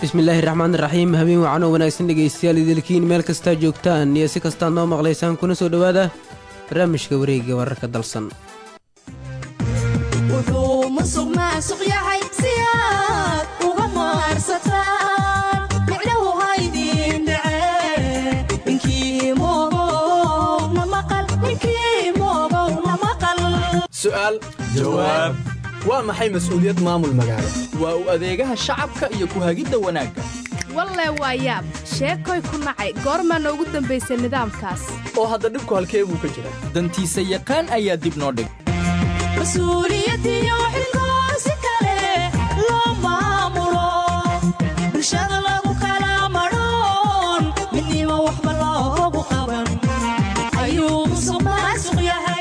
bismillaahi raxmaani raxiim habeen wacan oo wanaagsan dhegaystayaal idilkiin meel kastaa joogtaan iyo si kastaad noo maqlaysaan kuna soo dhowaada barnaamijka wareegiga wararka dalsan wuxuu musuq maasuq yahay si aad uga maarsataan micnahu haydin dhacee ninkii moogow na maqal ninkii moogow na maqal su'aal jawaab waa maxay mas'uuliyad maamul magaalo waa u adeegaha shacabka iyo ku hagidda wanaagga walle waa yaab sheekoy ku nacay goormaa noogu dambaysay nidaamkaas oo hadda dhibku halkee buu ka jiraa dantiisa yaqaan ayaa dib noo dhig mas-uuliyadiyo xilkoo si kale loo maamulo bulshada lagu kala madhoon midnimo waxba loogu qaban ayuu musuq maasuq yahay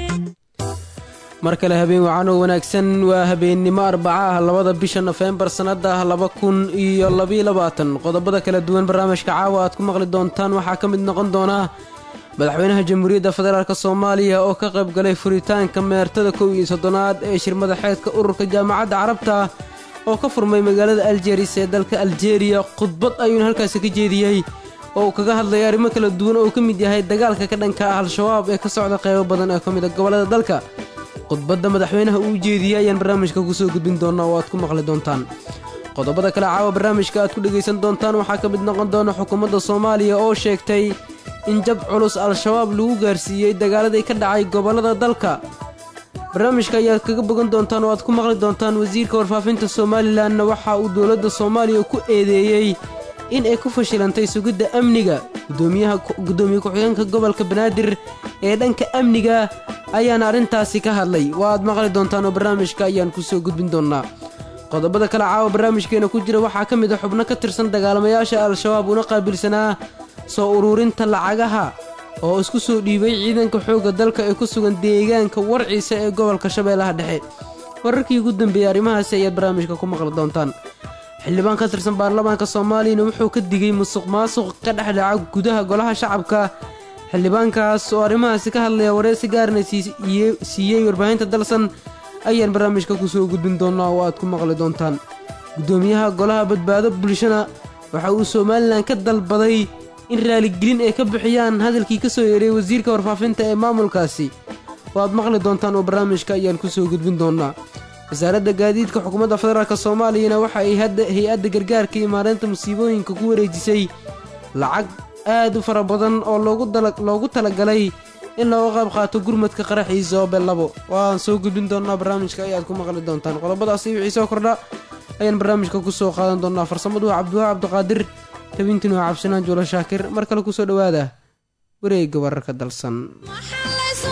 mar kale habeen wacan oo wanaagsan waa habeennimo arbaca ah labada bisha nofembar sannada laba kun iyo labiyo labaatan qodobada kala duwan barnaamijka caawa aad ku maqli doontaan waxaa ka mid noqon doona madaxweynaha jamhuuriyadda federaalk soomaaliya oo ka qayb galay furitaanka meertada kow iyo soddonaad ee shir madaxeedka ururka jaamacadda carabta oo ka furmay magaalada aljeris ee dalka aljeeriya khudbad ayuuna halkaasi ka jeediyey oo uu kaga hadlay arrimo kala duwan oo uu ka mid yahay dagaalka ka dhanka ah al-shabaab ee ka socda qaybo badan ee ka mid a gobollada dalka khudbadda madaxweynaha uu jeediyey ayaan barnaamijka kusoo gudbin doonaa oo aad ku maqli doontaan qodobada kale caawa barnaamijka aad ku dhegaysan doontaan waxaa ka mid noqon doona xukuumadda soomaaliya oo sheegtay in jab culus al-shabaab lagu gaarsiiyey dagaaladii ka dhacay gobollada dalka barnaamijka ayaad kaga bogan doontaan oo aad ku maqli doontaan wasiirka warfaafinta somalilanna waxa uu dowladda soomaaliya ku eedeeyey in ay ku fashilantay sugidda amniga gudoomiyaha gudoomiye ku-xigeenka gobolka banaadir ee dhanka amniga ayaana arrintaasi ka hadlay waa aad maqli doontaan oo barnaamijka ayaan kusoo gudbin doonnaa qodobada kale caawa barnaamijkeena ku jira waxaa ka mid a xubno ka tirsan dagaalamayaasha al-shabaab una qaabilsanaa soo uruurinta lacagaha oo isku soo dhiibay ciidanka xoogga dalka ee ku sugan deegaanka warciisa ee gobolka shabeellaha dhexe wararkii ugu dambeeyey arrimahaasi ayaad barnaamijka ku maqli doontaan xildhibaan ka tirsan baarlamaanka soomaaliyana wuxuu ka digay musuq maasuq ka dhexdhaca gudaha golaha shacabka xildhibaankaas oo arrimahaasi ka hadlaya wareysi gaarna siiyey warbaahinta dalsan ayaan barnaamijka kusoo gudbin doonaa oo aad ku maqli doontaan gudoomiyaha golaha badbaado bulshana waxa uu somalilan ka dalbaday in raaligelin ay ka bixiyaan hadalkii ka soo yeeray wasiirka warfaafinta ee maamulkaasi oo aad maqli doontaan oo barnaamijka ayaan kusoo gudbin doonaa wasaaradda gaadiidka xukuumadda federaalk soomaaliyana waxa ay hay-adda gargaarka iyo maareynta musiibooyinka ku wareejisay lacag aad u fara badan oo loogu talagalay in looga qayb qaato gurmadka qaraxiisa oo bellabo waan soo gudbin doonaa barnaamijka ayaad ku maqli doontaan qodobadaasi wixii soo kordha ayaan barnaamijka ku soo qaadan doonaa farsamadu waa cabdiwaa cabdiqaadir tabintin waa cabsinaan juulo shaakir mar kale kusoo dhowaada wareegga wararka dalsan waxaa laysu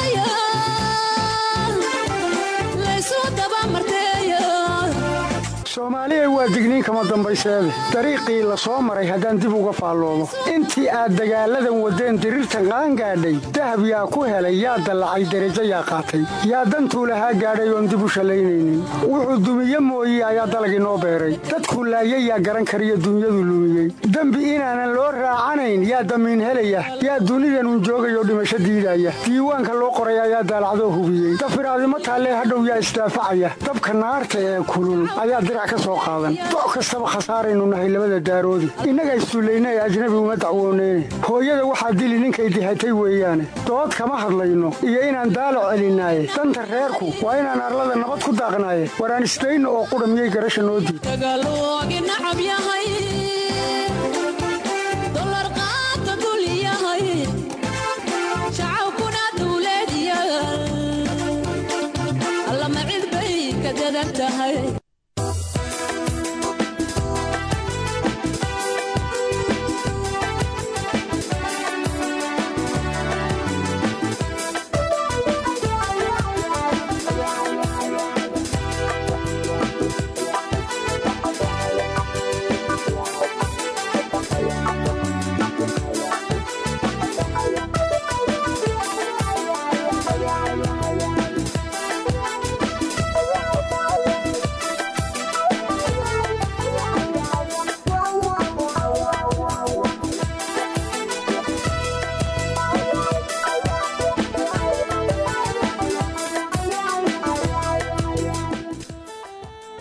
dagayaa laysu dabamarteeya soomaaliya waa digniin kama dambayseede dariiqii la soo maray haddaan dib uga faalloomo intii aad dagaalladan waddeen diriirtan qaangaadhay dahab yaa ku helay yaa dallacay derajo yaa qaatay yaa dantuu lahaa gaadhay oon dib u shallaynaynin wuxuu dumiye mooye ayaa dalag inoo beeray dadkuu laayay yaa garan kariyo dunyadu lumiyey dembi inaanan loo raacanayn yaa damiin helaya yaa dunidanun joogayoo dhimasho diidaya diiwaanka loo qoray ayaa daalacdoo hubiyey dafiraadimo taallee hadhow yaa isdaafacaya dabka naarta ee kulul ayaa dirac ka soo qaadan doc kastaba khasaaraynu nahay labada daaroodi innaga issullayna ee ajnabi uma dacwooneyne hooyada waxaa dili ninkay dihatay weeyaane dood kama hadlayno iyo inaan daalo celinaaye danta reerku waa inaan arlada nabad ku daaqnaaye waraan isdayno oo qudha miyay garasha noo diid dagaaloogi nacab yahay dolar qaata dul yahay shacabkuna dawlad yahay allama cid bay ka dadan tahay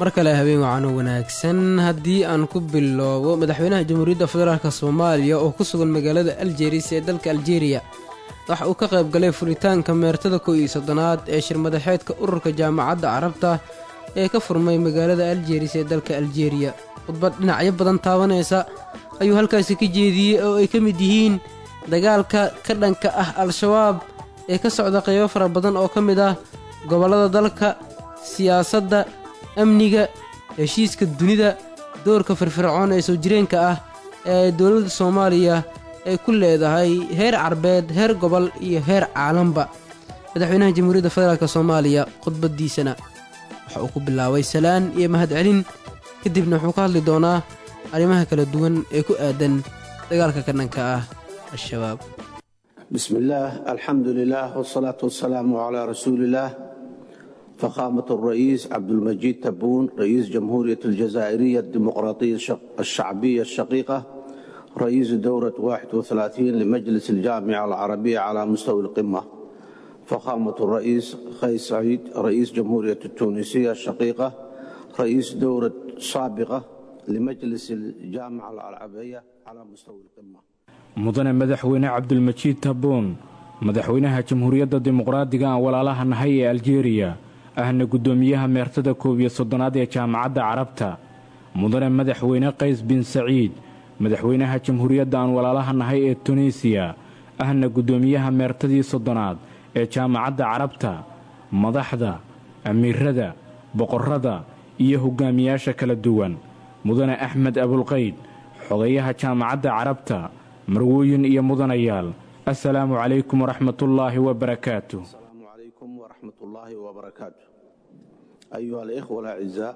mar kale habeen wacan oo wanaagsan haddii aan ku bilowbo madaxweynaha jamhuuriyadda federaalk soomaaliya oo ku sugan magaalada aljeris ee dalka aljeeriya waxa uu ka qayb galay furitaanka meertada kow iyo soddonaad ee shirmadaxeedka ururka jaamacadda carabta ee ka furmay magaalada aljeris ee dalka aljeeriya khudbad dhinacyo badan taabanaysa ayuu halkaasi ka jeediyey oo ay ka mid yihiin dagaalka ka dhanka ah al-shabaab ee ka socda qaybo fara badan oo ka mid ah gobollada dalka siyaasadda amniga heshiiska dunida doorka firfircoon ee soo jireenka ah ee dowladda soomaaliya ay ku leedahay heer carbeed heer gobol iyo heer caalanba madaxweynaha jamhuuriyadda federaalk soomaaliya khudbaddiisana waxa uu ku bilaabay salaan iyo mahadcelin kadibna wuxuu ka hadli doonaa arrimaha kala duwan ee ku aadan dagaalka ka dhanka ah al-shabaab بسم الله الحمد لله والصلاة والسلام على رسول الله فخامة الرئيس عبد المجيد تبون رئيس جمهورية الجزائرية الديمقراطية الشق- الشعبية الشقيقة رئيس دورة 31 لمجلس الجامعة العربية على مستوى القمة فخامة الرئيس قيس سعيد رئيس جمهورية التونسية الشقيقة رئيس دورة سابقة لمجلس الجامعة العربية على مستوى القمة mudane madaxweyne cabdulmajiid tabuun madaxweynaha jamhuuriyadda dimuqraadiga aan walaalaha nahay ee aljeeriya ahna guddoomiyaha meertada koob iyo soddonaad ee jaamacadda carabta mudane madaxweyne qays bin saciid madaxweynaha jamhuuriyadda aan walaalaha nahay ee tunisiya ahna guddoomiyaha meertadii soddonaad ee jaamacadda carabta madaxda amiirada boqorrada iyo hogaamiyaasha kala duwan mudane axmed abulqayd xogayaha jaamacadda carabta marwooyin iyo mudanayaal assalaamu calaykum waraxmatullaahi wabarakaatu السلام عليكم ورحمة الله وبركاته أيها الإخوة الأعزاء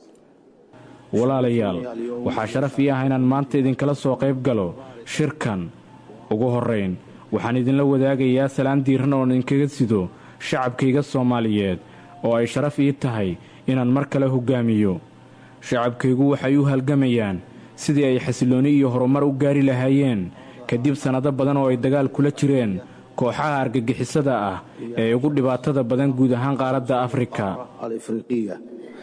walaalayaal waxaa sharaf ii ah inaan maanta idinkala soo qayb galo shirkan ugu horrayn waxaan idinla wadaagayaa salaan diiran oon idinkaga sido shacabkayga soomaaliyeed oo ay sharaf ii tahay inaan mar kale hoggaamiyo shacabkaygu waxay u halgamayaan sidii ay xasillooni iyo horumar u gaari lahaayeen kadib sannado badan oo ay dagaal kula jireen kooxaha argagixisada ah ee ugu dhibaatada badan guud ahaan qaaradda afrika الإفريقية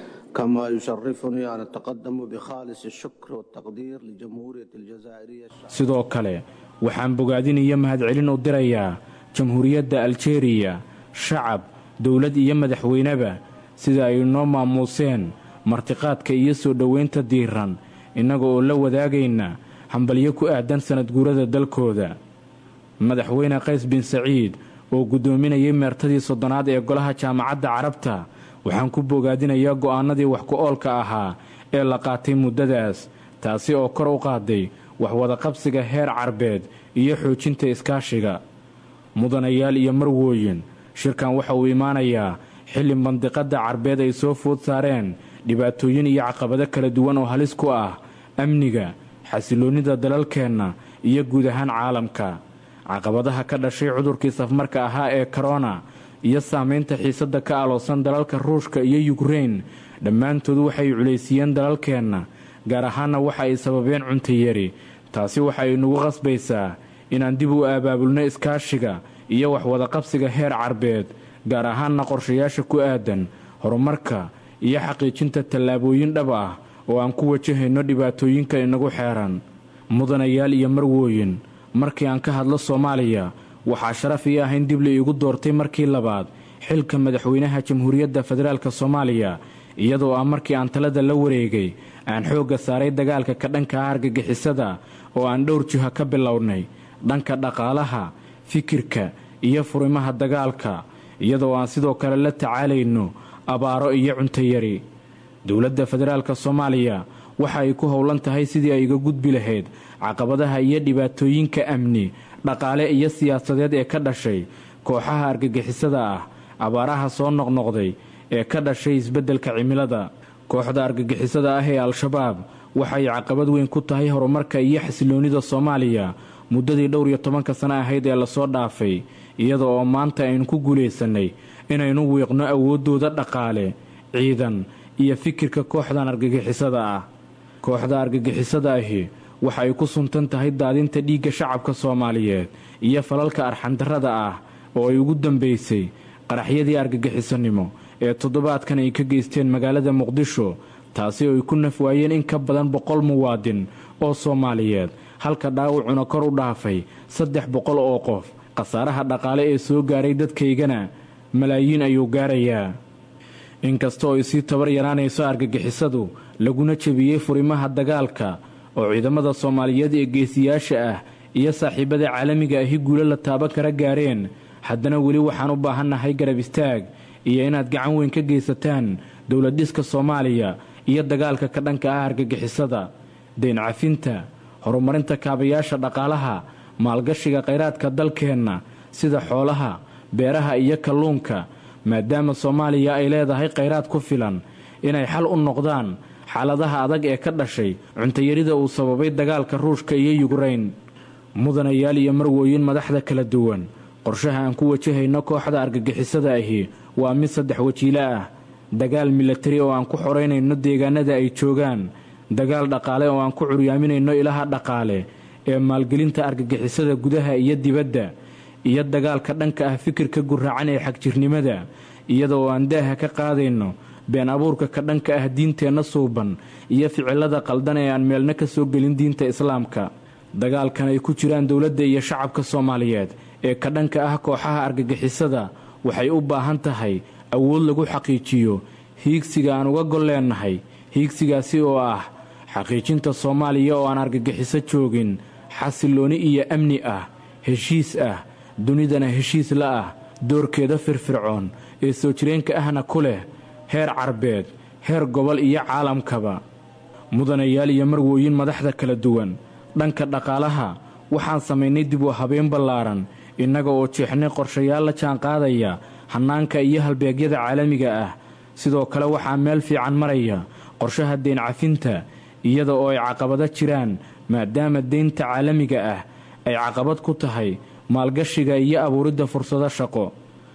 كما يشرفني أن أتقدم بخالص الشكر والتقدير لجمهورية الجزائرية sidoo kale waxaan bogaadin iyo mahadcelin u dirayaa jamhuuriyadda aljeeriya shacab dowlad iyo madaxweyneba sida ay noo maamuuseen martiqaadka iyo soo dhowaynta diiran innaga oo la wadaagayna hambalyo ku aadan sannadguurada dalkooda madaxweyne qays bin saciid oo guddoominayay meertadii soddonaad ee golaha jaamacadda carabta waxaan ku bogaadinayaa go'aannadii wax ku oolka ahaa ee la qaatay muddadaas taasi oo kor u qaaday waxwadaqabsiga heer carbeed iyo xoojinta iskaashiga mudanayaal iyo marwooyin shirkan waxa uu imaanayaa xilli mandiqadda carbeed ay soo food saareen dhibaatooyin iyo caqabado kala duwan oo halis ku ah amniga xasilloonnida dalalkeenna iyo guud ahaan caalamka caqabadaha ka dhashay cudurkii safmarka ahaa ee korona iyo saamaynta xiisadda ka aloosan dalalka ruushka iyo yukrein dhammaantood waxay culaysiiyeen dalalkeenna gaar ahaanna waxa ay sababeen cuntayari taasi waxa ay nagu qasbaysaa inaan dib u abaabulno iskaashiga iyo waxwadaqabsiga heer carbeed gaar ahaanna qorshayaasha ku aadan horumarka iyo xaqiijinta tallaabooyin dhab ah oo aan ku wajahayno dhibaatooyinka inagu xeeran mudanayaal iyo marwooyin markii aan ka hadlo soomaaliya waxaa sharaf ii ah in dib la iigu doortay markii labaad xilka madaxweynaha jamhuuriyadda federaalk soomaaliya iyadoo ah markii aan talada la wareegay aan xoogga saaray dagaalka ka dhanka ah argagixisada oo aan dhowr jiho ka bilownay dhanka dhaqaalaha fikirka iyo furimaha dagaalka iyadoo aan sidoo kale la tacaalayno abaaro iyo cuntayari dowladda federaalk soomaaliya waxa ay ku howlan tahay sidii ay iga gudbi lahayd caqabadaha iyo dhibaatooyinka amni dhaqaale iyo siyaasadeed ee ka dhashay kooxaha argagixisada ah abaaraha soo noqnoqday ee ka dhashay isbeddelka cimilada kooxda argagixisada ah ee al-shabaab waxay caqabad weyn ku tahay horumarka iyo xasilloonnida soomaaliya muddadii dhowr iyo tobanka sano ahayd ee lasoo dhaafay iyada oo maanta aynu ku guulaysannay inaynu wiiqno awooddooda dhaqaale ciidan iyo fikirka kooxdan argagixisada ah kooxda argagixisada ahi waxa ay ku suntan tahay daadinta dhiigga shacabka soomaaliyeed iyo falalka arxandarrada ah oo ay ugu dambaysay qaraxyadii argagixisanimo ee toddobaadkan ay ka geysteen magaalada muqdisho taasi oo ay ku naf waayeen in ka badan boqol muwaadin oo soomaaliyeed halka dhaawacuna kor u dhaafay saddex boqol oo qof khasaaraha dhaqaale ee soo gaaray dadkaygana malaayiin ayuu gaarayaa inkasta oo ay sii tabar yaraanayso argagixisadu laguna jebiyey furimaha dagaalka oo ciidamada soomaaliyeed ee geesiyaasha ah iyo saaxiibada caalamiga ahi guulo la taaban kara gaareen haddana weli waxaan u baahannahay garab istaag iyo inaad gacan weyn ka geysataan dowladdhiska soomaaliya iyo dagaalka ka dhanka ah argagixisada dayn cafinta horumarinta kaabayaasha dhaqaalaha maalgashiga khayraadka dalkeenna sida xoolaha beeraha iyo kalluunka maadaama soomaaliya ay leedahay khayraad ku filan inay xal u noqdaan xaaladaha adag ee ka dhashay cuntayarida uu sababay dagaalka ruushka iyo yukreyn mudanayaal iyo marwooyin madaxda kala duwan qorshaha aan ku wajahayno kooxda argagixisada ahi waa mid saddex wajiilo ah dagaal milatari oo aan ku xoraynayno deegaanada ay joogaan dagaal dhaqaale oo aan ku curyaaminayno ilaha dhaqaale ee maalgelinta argagixisada gudaha iyo dibadda iyo dagaalka dhanka ah fikirka guraacan ee xagjirnimada iyada oo aan daaha ka qaadayno been abuurka ka dhanka ah diinteenna suuban iyo ficilada qaldan ee aan meelna ka soo gelin diinta islaamka dagaalkan ay ku jiraan dowladda iyo shacabka soomaaliyeed ee ka dhanka ah kooxaha argagixisada waxay u baahan tahay awood lagu xaqiijiyo hiigsiga aan uga gol leennahay hiigsigaasi oo ah xaqiijinta soomaaliya oo aan argagixiso joogin xasillooni iyo amni ah heshiis ah dunidana heshiis la ah doorkeeda firfircoon ee soo jireenka ahna ku leh heer carbeed heer gobol iyo caalamkaba mudanayaal iyo marwooyin madaxda kala duwan dhanka dhaqaalaha waxaan samaynay dib u habeen ballaaran innaga oo jeexnay qorshayaal la jaanqaadaya hannaanka iyo halbeegyada caalamiga ah sidoo kale waxaa meel fiican maraya qorshaha deyn cafinta iyada oo ay caqabado jiraan maadaama deynta caalamiga ah ay caqabad ku tahay maalgashiga iyo abuuridda fursado shaqo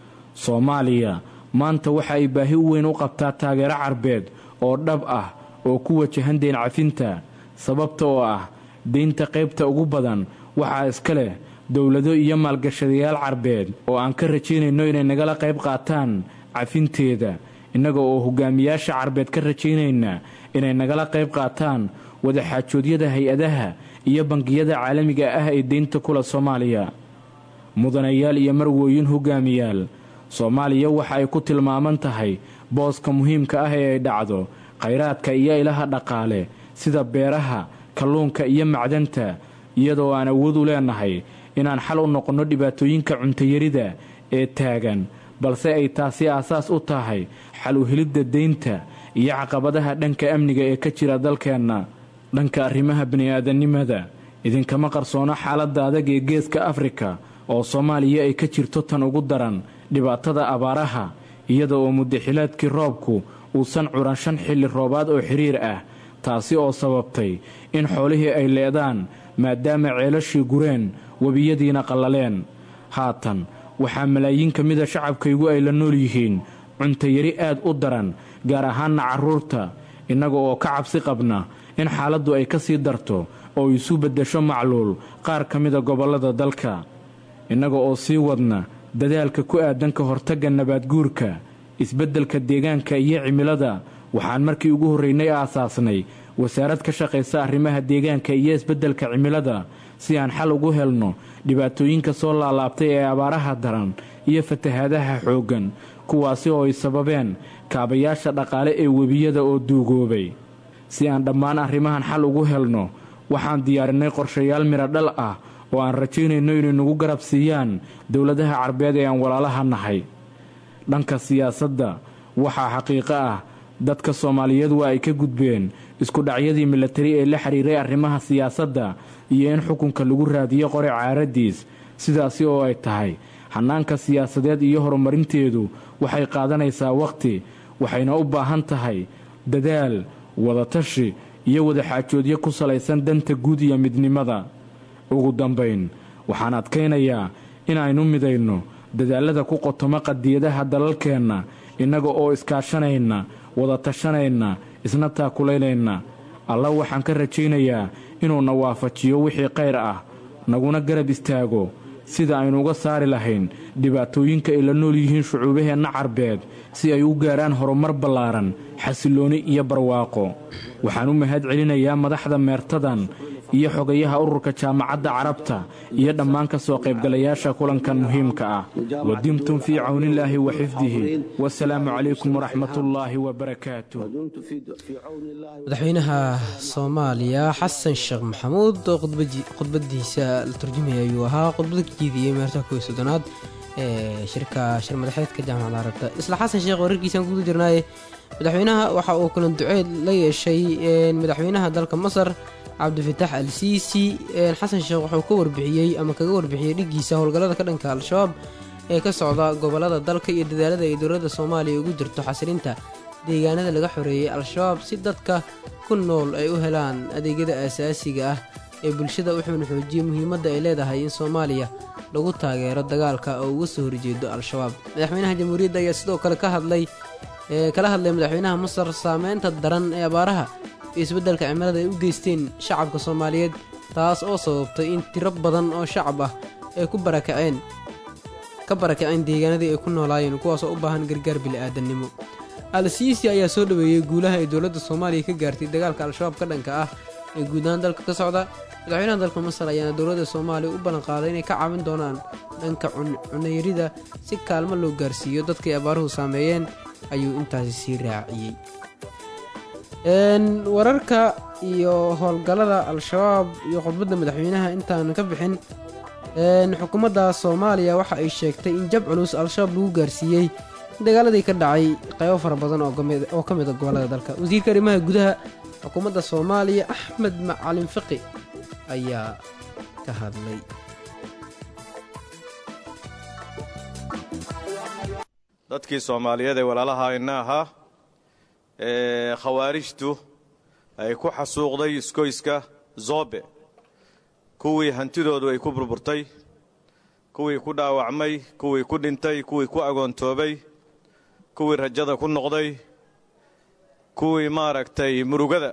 soomaaliya maanta waxa ay baahi u weyn u qabtaa taageero carbeed oo dhab ah oo ku wajahan deyn cafinta sababta oo ah deynta qaybta ugu badan waxaa iska leh dowlado iyo maalgashadayaal carbeed oo aan ka rajaynayno inay nagala qayb qaataan cafinteeda innaga oo hogaamiyaasha carbeed ka rajaynayna inay nagala qayb qaataan wadaxaajoodyada hay-adaha iyo bangiyada caalamiga ah ee deynta kula soomaaliya mudanayaal iyo marwooyin hogaamiyaal soomaaliya waxa ay ku tilmaaman tahay booska muhiimka ah ee ay dhacdo khayraadka iyo ilaha dhaqaale sida beeraha kalluunka iyo macdanta iyadoo aan awood u leennahay inaan xal u noqonno dhibaatooyinka cuntayarida ee taagan balse ay taasi aasaas u tahay xal u helidda deynta iyo caqabadaha dhanka amniga ee ka jira dalkeenna dhanka arrimaha bini'aadanimada idinkama qarsoono xaaladda adag ee geeska afrika oo soomaaliya ay ka jirto tan ugu daran dhibaatada abaaraha iyada oo muddaxilaadkii roobku uusan curan shan xilli roobaad oo xidhiir ah taasi oo sababtay in xoolihii ay leedaan maadaama ceelashii gureen webiyadiina qallaleen haatan waxaa malaayiin ka mida shacabkaygu ay la nool yihiin cuntayari aad u daran gaar ahaanna carruurta innaga oo ka cabsi qabna in xaaladdu ay ka sii darto oo isu beddesho macluul qaar ka mida gobollada dalka innaga oo sii wadna dadaalka ku aadan ka hortagga nabaadguurka isbeddelka deegaanka iyo cimilada waxaan markii ugu horraynay aasaasnay wasaarad ka shaqaysa arrimaha deegaanka iyo isbeddelka cimilada si aan xal ugu helno dhibaatooyinka soo laalaabtay ee abaaraha daran iyo fatahaadaha xooggan kuwaasi oo ay sababeen kaabayaasha dhaqaale ee webiyada oo duugoobay si aan dhammaan arrimahan xal ugu helno waxaan diyaarinay qorshayaal midho dhal ah oo aan rajaynayno inay nagu garab siiyaan dowladaha carbeed ee aan walaalaha nahay dhanka siyaasadda waxaa xaqiiqo ah dadka soomaaliyeed waa ay ka gudbeen iskudhacyadii milatari ee la xidhiiray arrimaha siyaasadda iyo in xukunka lagu raadiyo qori caaradiis sidaasi oo ay tahay hannaanka siyaasadeed iyo horumarinteedu waxay qaadanaysaa wakhti waxayna u baahan tahay dadaal wadatashi iyo wadaxaajoodyo ku salaysan danta guud iyo midnimada ugu dambayn waxaan adkaynayaa inaynu midayno dadaallada ku qotomo qadiyadaha dalalkeenna innaga oo iskaashanayna wada tashanayna isna taakulaynayna alla waxaan ka rajaynayaa inuuna waafajiyo wixii khayr ah naguna garab istaago sida aynu uga saari lahayn dhibaatooyinka ay la nool yihiin shucuubaheenna carbeed si ay u gaaraan horumar ballaaran xasillooni iyo barwaaqo waxaan u mahad celinayaa madaxda meertadan iyo xogayaha ururka jaamacadda carabta iyo dhammaan ka soo qaybgalayaasha kulankan muhiimka ah wadimtum fii cawnillaahi wa xifdihi wasalaamu calaykum waraxmatullaahi wabarakaatu madaxweynaha soomaaliya xasan sheekh maxamuud oo khudbadiisa la turjumaya ayuu ahaa khudbada ka jeediyey meerta kow iyo soddonaad ee shirka shir madaxeedka jaamacadda carabta isla xasan sheekh wararkiisaan kuguda jirnaaye madaxweynaha waxa uu kulan duceed la yeeshay madaxweynaha dalka masar cabdifitaax al siisi xasan sheekh wuxuu ka warbixiyey ama kaga warbixiyey dhiggiisa howlgallada ka dhanka al-shabaab ee ka socda gobollada dalka iyo dadaalada ay dowladda soomaaliya ugu jirto xasilinta deegaanada laga xoreeyey al-shabaab si dadka ku nool ay u helaan adeegyada aasaasiga ah ee bulshada wuxuuna xoojiyey muhiimadda ay leedahay in soomaaliya lagu taageero dagaalka oo uga soo horjeedo al-shabaab madaxweynaha jamhuuriyadda ayaa sidoo kale ka hadlay kala hadlay madaxweynaha masar saameynta daran ee abaaraha iyo isbeddelka cimilada ay u geysteen shacabka soomaaliyeed taas oo sababtay in tiro badan oo shacab ah ay ku barakaceen ka barakaceen deegaanadii ay ku noolaayeen kuwaasoo u baahan gargaar bili-aadannimo al-siisi ayaa soo dhoweeyey guulaha ay dowladda soomaaliya ka gaartay dagaalka al-shabaab ka dhanka ah ee guud ahaan dalka ka socda madaxweynaha dalka masar ayaana dowladda soomaaliya u ballanqaaday inay ka caawin doonaan dhanka cunayrida si kaalmo loo gaarsiiyo dadkay abaaruhu saameeyeen ayuu intaasi sii raaciyey wararka iyo howlgallada al-shabaab iyo khudbadda madaxweynaha intaan ka bixin xukuumadda soomaaliya waxa ay sheegtay in jab culus al-shabaab lagu gaarsiiyey dagaaladii ka dhacay qaybo fara badan oo ka mid a gobollada dalka wasiirka arrimaha gudaha xukuumadda soomaaliya axmed macalin fiqi ayaa ka hadlay dadkii soomaaliyeed ee walaalaha ina ahaa ee khawaarijtu ay ku xasuuqday iskoyska zoobe kuwii hantidoodu ay ku burburtay kuwii ku dhaawacmay kuwii ku dhintay kuwii ku agoontoobay kuwii rajada ku noqday kuwii maaragtay murugada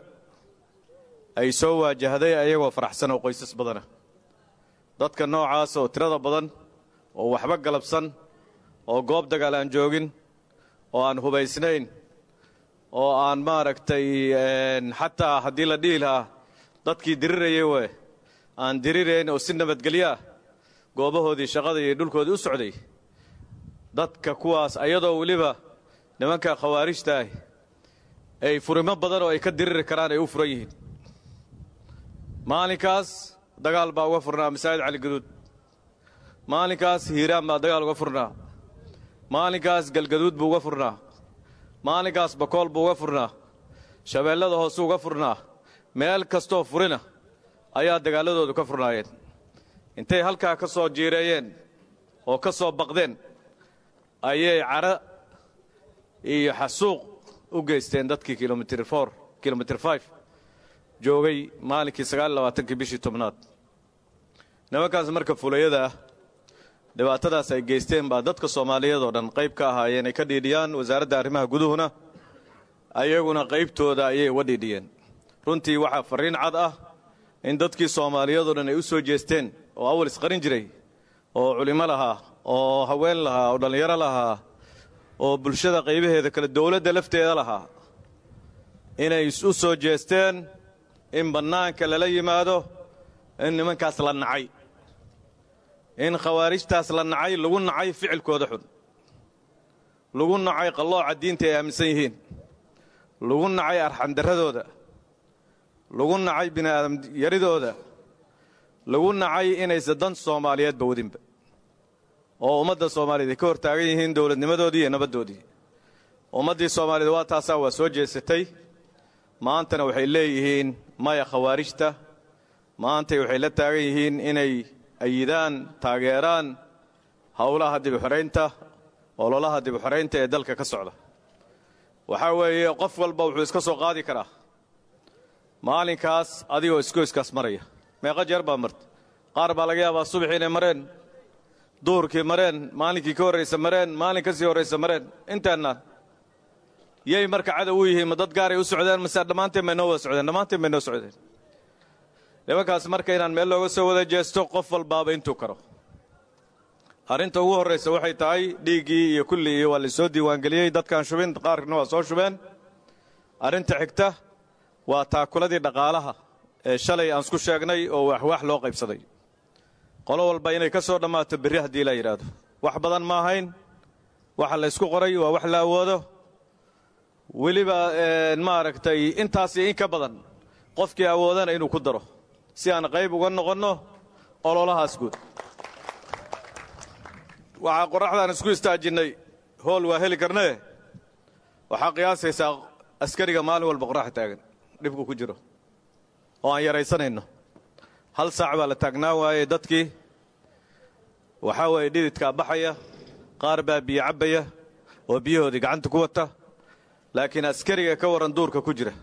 ay soo waajahday ayagoo faraxsan oo qoysas badana dadka noocaas oo tirada badan oo waxba galabsan oo goob dagaal aan joogin oo aan hubaysnayn oo aan maaragtay xataa haddii la dhihi lahaa dadkii dirirayay we aan dirirayn oo si nabadgelyo ah goobahoodii shaqada iyo dhulkoodii u socday dadka kuwaas ayadoo weliba nimanka khawaarijta ah ay furimo badan oo ay ka diriri karaan ay u furan yihiin maalinkaas dagaal baa uga furnaa masaajid caligaduud maalinkaas hiiraan baa dagaal uga furnaa maalinkaas galgaduud buu uga furnaa maalinkaas bakool buu uga furnaa shabeellada hoose uga furnaa meel kastoo furina ayaa dagaalladoodu ka furnaayeen intay halkaa ka soo jiireeyeen oo ka soo baqdeen ayay cara iyo xasuuq u geysteen dadkii kilomitr for kilomitr five joogay maalinkii sagaal iyo labaatankii bishii tobnaad nimankaas marka fulayada ah dhibaatadaas ay geysteen baa dadka soomaaliyeed oo dhan qayb ka ahaayeen ay ka dhiidhiyaan wasaaradda arrimaha guduhuna ayaguna qaybtooda ayay uga dhiidhiyeen runtii waxaa farriin cad ah in dadkii soomaaliyeed oo dhan ay u soo jeesteen oo awal isqarin jiray oo culimo lahaa oo haween lahaa oo dhallinyaro lahaa oo bulshada qaybaheeda kale dowladda lafteeda lahaa inay u soo jeesteen in bannaanka lala yimaado in nimankaas la nacay in khawaarijtaas la nacay lagu nacay ficilkooda xun lagu nacay qallooca diinta ay aaminsan yihiin lagu nacay arxandarradooda lagu nacay bini'aadam yaridooda lagu nacay inaysa dan soomaaliyeedba wadinba oo ummadda soomaaliyeed ay ka hor taagan yihiin dowladnimadoodii iyo nabaddoodii ummaddii soomaaliyeed waa taasaa waa soo jeesatay maantana waxay leeyihiin maya khawaarijta maantay waxay la taagan yihiin inay ayidaan taageeraan howlaha dibixoraynta ololaha dibixoraynta ee dalka ka socda waxaa weeye qof walba wuxuu iska soo qaadi karaa maalinkaas adigoo iskoyskaas maraya meeqa jeer baa marta qaar baa laga yaabaa subaxii inay mareen duhurkii mareen maalinkii ka horraysa mareen maalin ka sii horraysa mareen intaannaan yay marka cadow u yihiin ma dad gaaray u socdeen mase dhammaanteen bay noo wada socdeen dhammaanteen bay noo socdeen nimankaas marka inaan meel looga soo wada jeesto qof walbaaba intuu karo arrinta ugu horraysa waxay tahay dhiiggii iyo kulli iyo waa laysoo diiwaangeliyey dadkaan shubin qaarkana waa soo shubeen arrinta xigta waa taakuladii dhaqaalaha ee shalay aan isku sheegnay oo waxwaax loo qaybsaday qolo walba inay ka soo dhammaato berri haddii la yidhaahdo wax badan ma ahayn waxa la ysku qoray waa wax la awoodo weliba maaragtay intaas iyo in ka badan qofkii awoodana inuu ku daro si aan qayb uga noqonno ololahaas guud waxaa qorraxdaan isku istaajinnay hool waa heli karnee waxaa qiyaasaysaa askariga maalin walba qorraxa taagan dhibku ku jiro oo aan yaraysanayno hal saac baa la taagnaan waayey dadkii waxaa weeye dhididkaa baxaya qaar baa biyo cabbaya oo biyahoodii gacanta ku wata laakiin askariga ka warran duurka ku jira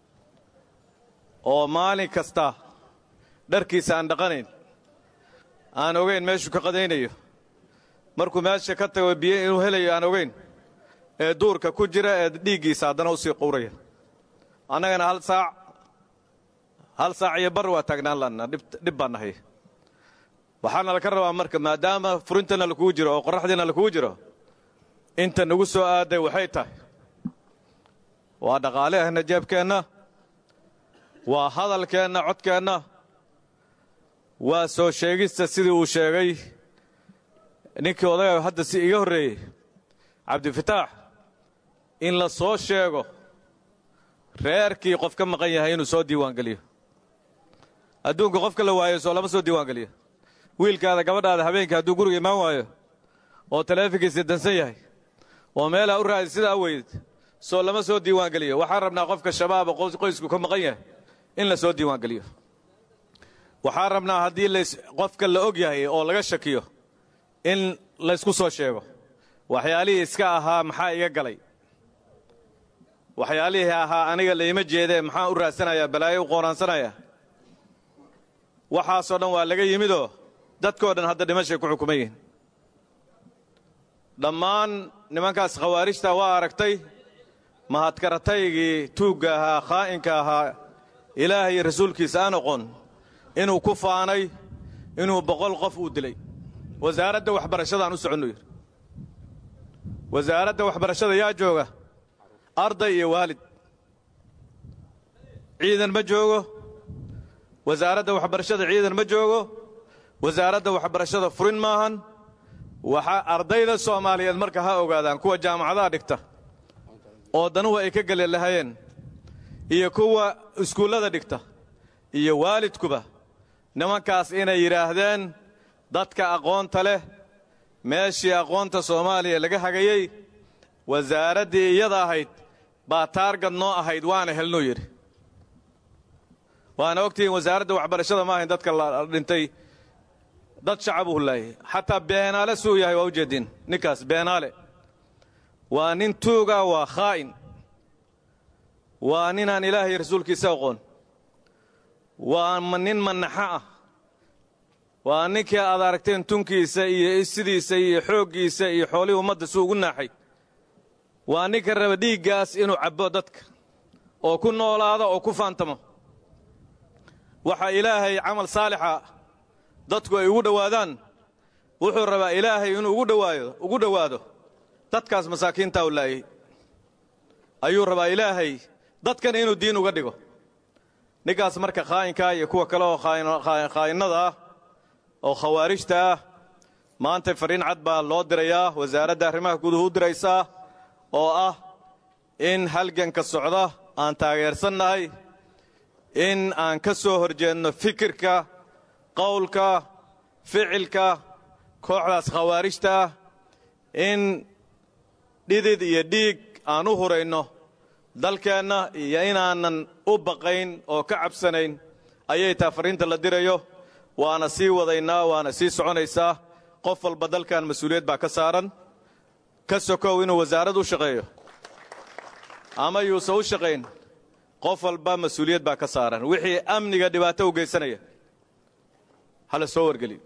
oo maalin kasta dharkiisa aan dhaqanayn aan ogayn meeshuu ka qadaynayo markuu meesha ka tago biyo inuu helayo aan ogayn ee duurka ku jira ee dhiiggiisa haddana u sii quuraya annagana hal saac hal saac iyo bar waa taagnaan laannaa dhib baan nahay waxaana laka rabaa marka maadaama furintana lakugu jiro oo qorraxdiina lakugu jiro inta nagu soo aaday waxay tahay waa dhaqaaleheenna jeebkeenna waa hadalkeenna codkeenna waa soo sheegista sidii uu sheegay ninkii odaga hadda si iga horreeyey cabdifataax in la soo sheego reerkii qof ka maqan yahay inuu soo diiwaangeliyo adduunka qofka la waayo soo lama soo diiwaangeliyo wiilkaada gabadhaada habeenkii hadduu guriga imaan waayo oo taleefonkiisa dansan yahay oo meelaa u raadi sidaa weyd soo lama soo diiwaangeliyo waxaan rabnaa qofka shabaaba qoysku ka maqan yahay in la soo diiwaangeliyo waxaan rabnaa haddii qofka la og yahay oo laga shakiyo in laysku soo sheego waxyaalihii iska ahaa maxaa iga galay waxyaalihii ahaa aniga laima jeedee maxaan u raadsanayaa balaayo u qoonaansanayaa waxaasoo dhan waa laga yimidoo dadkoo dhan hadda dhimashay ku xukuman yihiin dhammaan nimankaas khawaarijta waa aragtay mahadkarataygii tuugga ahaa khaa'inka ahaa ilaahay iyo rasuulkiisa aan oqon inuu ku faanay inuu boqol qof uu dilay wasaaradda waxbarashadaan u soconnu yidhi wasaaradda waxbarashada yaa jooga arday iyo waalid ciidan ma joogo wasaaradda waxbarashada ciidan ma joogo wasaaradda waxbarashada furin maahan waxaa ardayda soomaaliyeed marka ha ogaadaan kuwa jaamacadaha dhigta oo danuhu ay ka geli lahayeen iyo kuwa iskuullada dhigta iyo waalidkuba nimankaas inay yidhaahdeen dadka aqoonta leh meeshii aqoonta soomaaliya laga hagayey wasaaraddii iyada ahayd baa taargad noo ahayd waana helnuu yidhi waana ogtihiin wasaaradda waxbarashada ma ahayn dadka la dhintay dad shacabuu laayay xataa beenaale suu yahay waa u jeediin ninkaas beenaale waa nin tuuga waa khaa'in waa ninaan ilaahay rasuulkiisa aqoon waa nin manaxo ah waa ninkii aad aragteen tunkiisa iyo sidiisa iyo xooggiisa iyo xoolihii ummadda suu ugu naaxay waa ninka raba dhiiggaas inuu cabbo dadka oo ku noolaado oo ku faantamo waxa ilaahay camal saalixa dadku ay ugu dhowaadaan wuxuu rabaa ilaahay inuu ugu dhowaayo ugu dhowaado dadkaas masaakiintaa u laayay ayuu rabaa ilaahay dadkana inuu diin uga dhigo ninkaas marka khaa'inkaa iyo kuwa kale oo khaa'innada ah oo khawaarijta ah maanta fariin cad baa loo dirayaa wasaaradda arrimaha guduhu u diraysaa oo ah in halganka socda aan taageersannahay in aan ka soo horjeedno fikirka qowlka ficilka kooxdaas khawaarijta ah in dhidid iyo dhiig aan u hurayno dalkeenna iyo inaanan u baqayn oo ka cabsanayn ayay taa fariinta la dirayo waana sii wadaynaa waana sii soconaysaa qof walba dalkan mas-uuliyad baa ka saaran ka sokow inuu wasaarad u shaqeeyo ama yuusan u shaqayn qof walba mas-uuliyad baa ka saaran wixii amniga dhibaato u geysanaya hala soo wargeliyo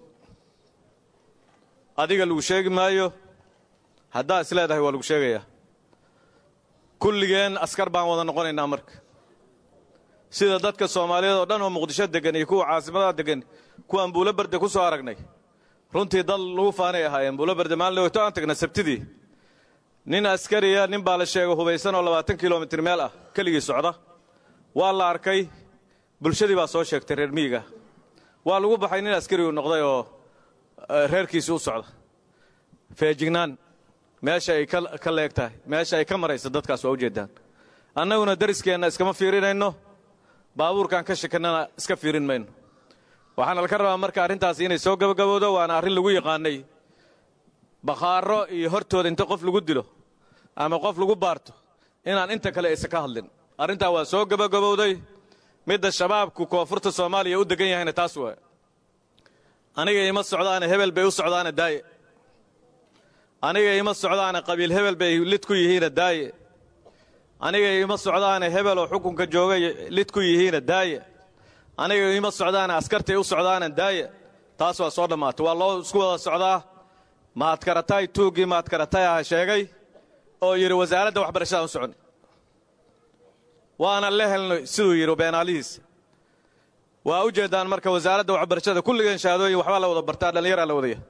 adiga lagu sheegi maayo haddaa is leedahay waa lagu sheegayaa kulligeen askar baan wada noqonaynaa marka sida dadka soomaaliyeed oo dhan oo muqdisho deggan iyo kuwa caasimadaha deggan kuwaan buulo barde ku soo aragnay runtii dal lagu faanay ahaayeen buulo bardamaalin weyto aan tagna sabtidii nin askariya nin baa la sheegay hubaysan oo labaatan kilomitir meel ah keligii socda waa la arkay bulshadii baa soo sheegtay reer miyiga waa lagu baxay nin askarigu noqday oo reerkiisii u socda feejignaan meesha ay ka leeg tahay meesha ay ka maraysa dadkaas waa ujeeddaan annaguna dariskeenna iskama fiirinayno baabuurkaan ka shakannana iska fiirin mayno waxaana laka rabaa marka arrintaas inay soo gabagabowdo waana arrin lagu yaqaanay bakhaaro iyo hortooda inta qof lagu dilo ama qof lagu baarto inaan inta kale aysan ka hadlin arrintaa waa soo gabagabowday midda shabaabku koonfurta soomaaliya u degan yahayna taas waay aniga ima socdaana hebel bay u socdaana daaye aniga ima socdaana qabiil hebel bay lid ku yihiina daaye aniga ima socdaana hebel oo xukunka joogay lid ku yihiina daaye aniga ima socdaana askartay u socdaana daaye taas waa soo dhammaatay waa loo isku wada socdaa mahadkaratay tuuggii mahadkaratay aha sheegay oo yidhi wasaaradda waxbarashadaan u soconnay waana la helnay siduu yidhi beenaalihiisa waa u jeeddaan marka wasaaradda waxbarashada kulligeen shahaadooyin waxbaa la wada bartaa dhallinyaraa la wadaya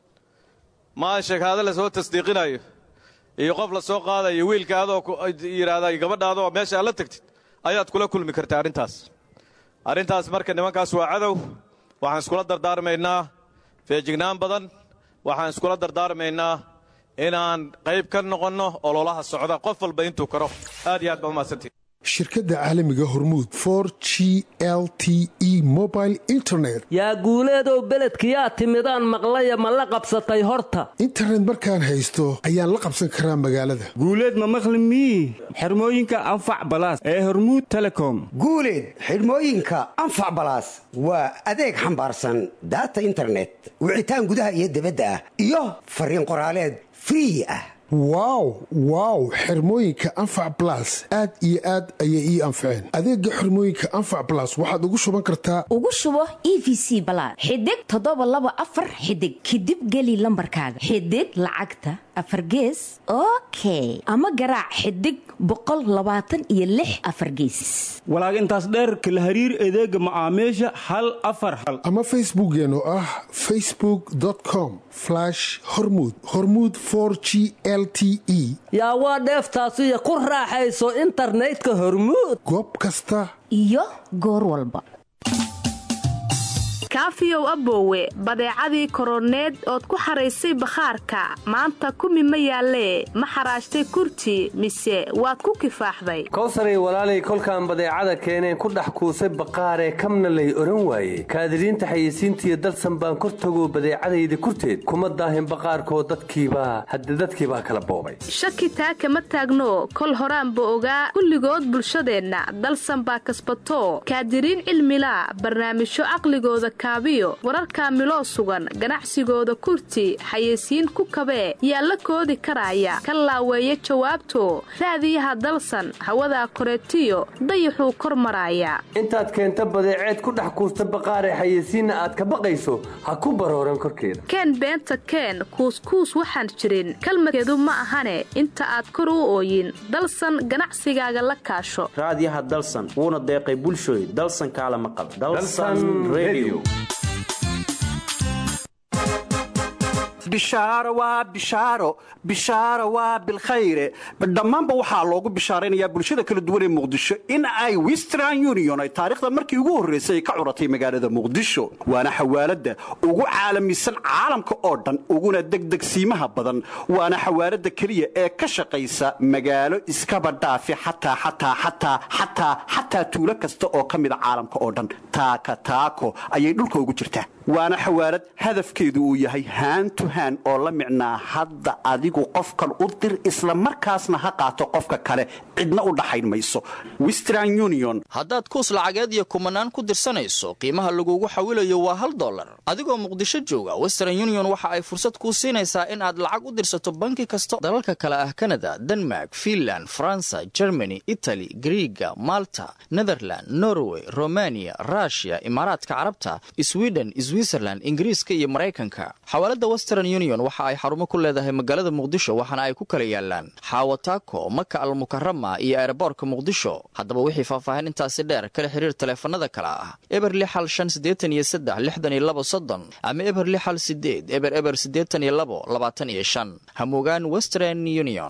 maa sheekaado la soo tasdiiqinayo iyo qof la soo qaadayo wiilka adoo yidhaahda gabadha adoo meesha aad la tagtid ayaad kula kulmi kartaa arrintaas arrintaas marka nimankaas waa cadow waxaan iskula dardaarmaynaa feejignaan badan waxaan iskula dardaarmaynaa inaan qayb ka noqonno ololaha socda qof walba intuu karo aad iyo aad baa umahadsantihi shirkadda caalamiga hormuud for g l t e mobile internet yaa guuleedow beledkiyaa timidaan maqlaya ma la qabsatay horta internet markaan haysto ayaan la qabsan karaa magaalada guuleed ma maqli mii xirmooyinka anfac balaas ee hormuud telecom guuleed xidhmooyinka anfac balaas waa adeeg xambaarsan daata internet wicitaan gudaha iyo dibadda ah iyo fariin qoraaleed free ah wow wow xirmooyinka anfac balas aad iyo aad ayay ii anfaceen adeega xirmooyinka anfac balas waxaad ugu shuban kartaa ugu shubo e v c balaad xidig toddoba laba afar xidig kadib geli lambarkaaga xidig lacagta afar gees okay ama garaac xidig boqol labaatan iyo lix afar geesis walaag intaas dheerka la hariir adeega macaamiisha hal afar hal ama facebookeen oo ah facebook com hormud hormud g l t e yaa waa dheeftaasiyo ku raaxayso internetka hormuud goob kasta iyo goor walba kaafiyow aboowe badeecadii koroneed ood ku xaraysay bakhaarka maanta kumi ma yaallee ma xaraashtay kurti mise waad ku kifaaxday kowsaray walaalay kolkaan badeecada keeneen ku dhex kuusay baqaaree kamna lay odhan waaye kaadiriinta xayeysiintiiyo dalsan baan kor tagoo badeecadayda kurteed kuma daahin baqaarkoo dadkiibaa hadde dadkiibaa kala boobay shaki taa kama taagno kol horaanba ogaa kulligood bulshadeenna dalsan baa kasbato kaadiriin cilmilaa barnaamijyo caqligooda wararka miloo sugan ganacsigooda kurti xayeysiin ku kabee yaa la koodi karaaya ka laaweeya jawaabto raadiyaha dalsan hawadaa koreetiyo dayaxuu kor maraaya intaad keenta badeeceed ku dhex kuusta baqaaree xayeysiinna aad ka baqayso ha ku barooran korkeeda keen beenta keen kuuskuus waxaan jirin kalmadkeedu ma ahane inta aad kor u ooyin dalsan ganacsigaaga la kaasho raadiyaha dalsan wuuna deeqay bulshooy dalsan kaala maqal bishaaro waa bishaaro bishaaro waa bilkhayre dhammaanba waxaa loogu bishaaraynayaa bulshada kala duwan ee muqdisho in ay western union ay taariikhda markii ugu horraysay ay ka curatay magaalada muqdisho waana xawaaladda ugu caalamisan caalamka oo dhan uguna degdegsiimaha badan waana xawaaladda keliya ee ka shaqaysa magaalo iskaba dhaafi xataa xataa xataa xataa xataa tuulo kasta oo ka mida caalamka oo dhan taaka taako ayay dhulka ugu jirtaa waana xawaalad hadafkeedu uu yahay haantu haan oo la micnaa hadda adigu qofkan u dir isla markaasna ha qaato qofka kale cidna u dhaxayn mayso western union haddaad kuus lacageed iyo kumanaan ku dirsanayso qiimaha lagugu xawilayo waa hal dollar adigoo muqdisho jooga western union waxa ay fursad kuu siinaysaa in aad lacag u dirsato banki kasta dalalka kale ah kanada denmark finland faransa germany itali griiga malta netherland norway romaniya ruushiya imaaraadka carabta swiden switzerland ingiriiska iyo maraykanka xawaalada western union waxa ay xarumo ku leedahay magaalada muqdisho waxaana ay ku kala yaalaan xaawataako maka almukarama iyo eeraboorka muqdisho haddaba wixii faahfaahin intaasi dheer kala xiriir taleefanada kale ah eber lixal shan siddeetan iyo saddex lixdan iyo labo soddon ama eber lixal sideed eber eber siddeetan iyo labo labaatan iyo shan hamugaan western union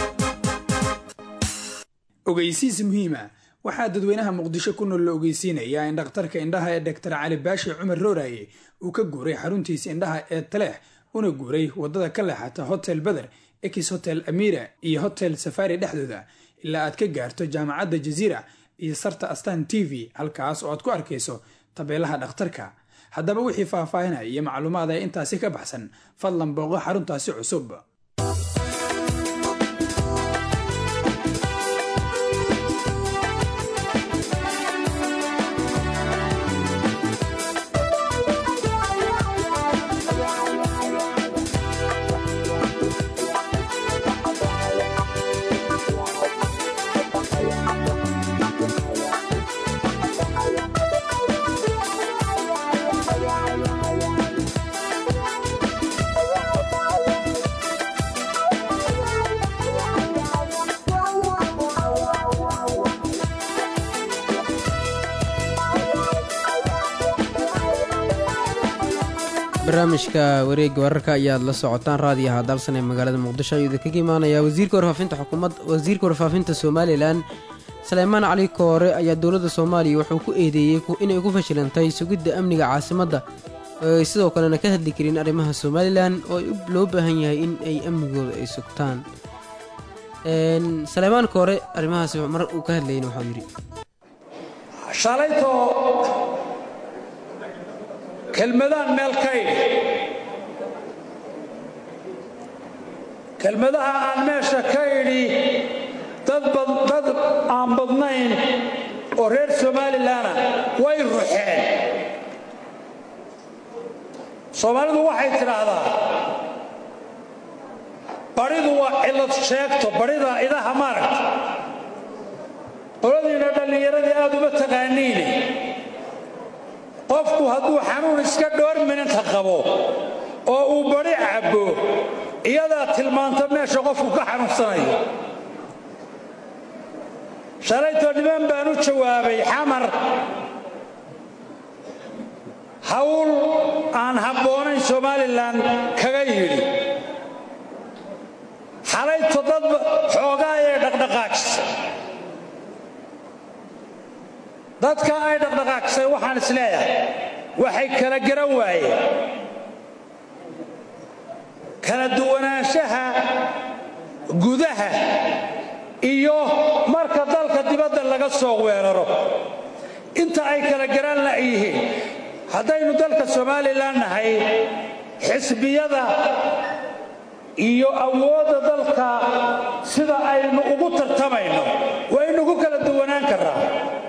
ogeysiis muhiima waxaa dadweynaha muqdisho ku nool la ogeysiinayaa in dhakhtarka indhaha ee doktar cali baashi cumar rooraye uu ka guuray xaruntiisa indhaha ee taleex una guuray wadada ka leexata hotel beder ex hotel amira iyo hotel safari dhexdooda ilaa aad ka gaarto jaamacadda jaziira iyo sarta astan t v halkaas oo aad ku arkayso tabeelaha dhakhtarka haddaba wixii faahfaahinaya iyo macluumaad ee intaasi ka baxsan fadlan booqo xaruntaasi cusub barnaamijka wareegga wararka ayaad la socotaan raadiyaha dalsan ee magaalada muqdisho ayuu idinkaga imaanayaa wasiirka warfaafinta xukuumad wasiirka warfaafinta somalilan saleymaan cali koore ayaa dowladda soomaaliya wuxuu ku eedeeyey inay ku fashilantay sugidda amniga caasimadda oo ay sidoo kalena ka hadli karin arrimaha somalilan oo loo baahan yahay in ay amnigooda ay sugtaan saleymaan koore arrimahaas mar uu ka hadlayna waxau yidhi shalaytoo kelmadaan meel ka idhi kelmadaha aan meesha ka idhi dad aan badnayn oo reer somalilanna way ruxeen soomaalidu waxay tidhaahdaa badhidu waa cillad sheegto badhida idaha maaragta qoladiina dhallinyaradii aad uma taqaaniine qofku hadduu xanuun iska dhoor mininta qabo oo uu badhi cabbo iyadaa tilmaanta meesha qofku ka xanuunsanayo shalaytoo niman baan u jawaabay xamar hawl aan habboonayn somalilan kaga yidhi xalayto dad xoogaa ee dhaqdhaqaajisa dadka ay dhaqdhaqaajisay waxaan is leeyahay waxay kala garan waayeen kala duwanaanshaha gudaha iyo marka dalka dibadda laga soo weeraro inta ay kala garan la'yihiin haddaynu dalka somalilan nahay xisbiyada iyo awoodda dalka sida aynu ugu tartamayno waynugu kala duwanaan karraa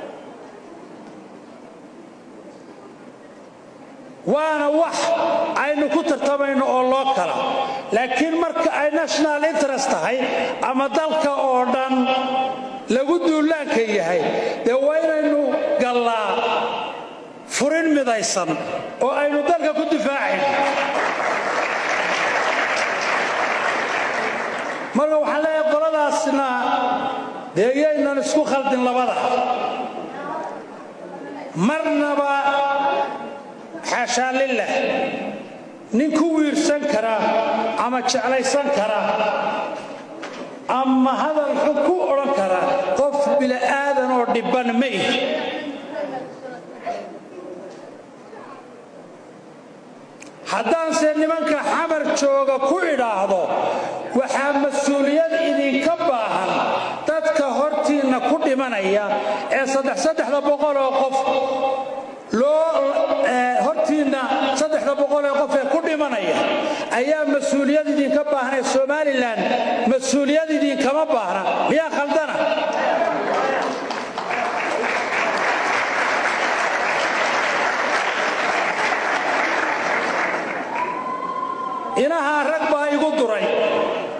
waana wax aynu ku tartamayno oo loo kala laakiin marka ay national interest tahay ama dalka oo dhan lagu duulaanka yahay dee waa inaynu gallaa furin midaysan oo aynu dalka ku difaacayno marka waxaan leeyahay qoladaasna dee iyaynan isku khaldin labada marnaba xaashaa lilah nin ku wiirsan kara ama jeclaysan kara ama hadal xun ku odhan kara qof bila'aadan oo dhibban ma ihi haddaanse nimanka xamar jooga ku idhaahdo waxaa mas-uuliyad idinka baahan dadka hortiinna ku dhimanaya ee saddexsaddexda boqol oo qof loo hortiinna saddexda boqol ee qof ee ku dhimanaya ayaa mas-uuliyad idinka baahan ee somalilan mas-uuliyad idinkama baahna miyaa khaldana inahaa rag baa igu duray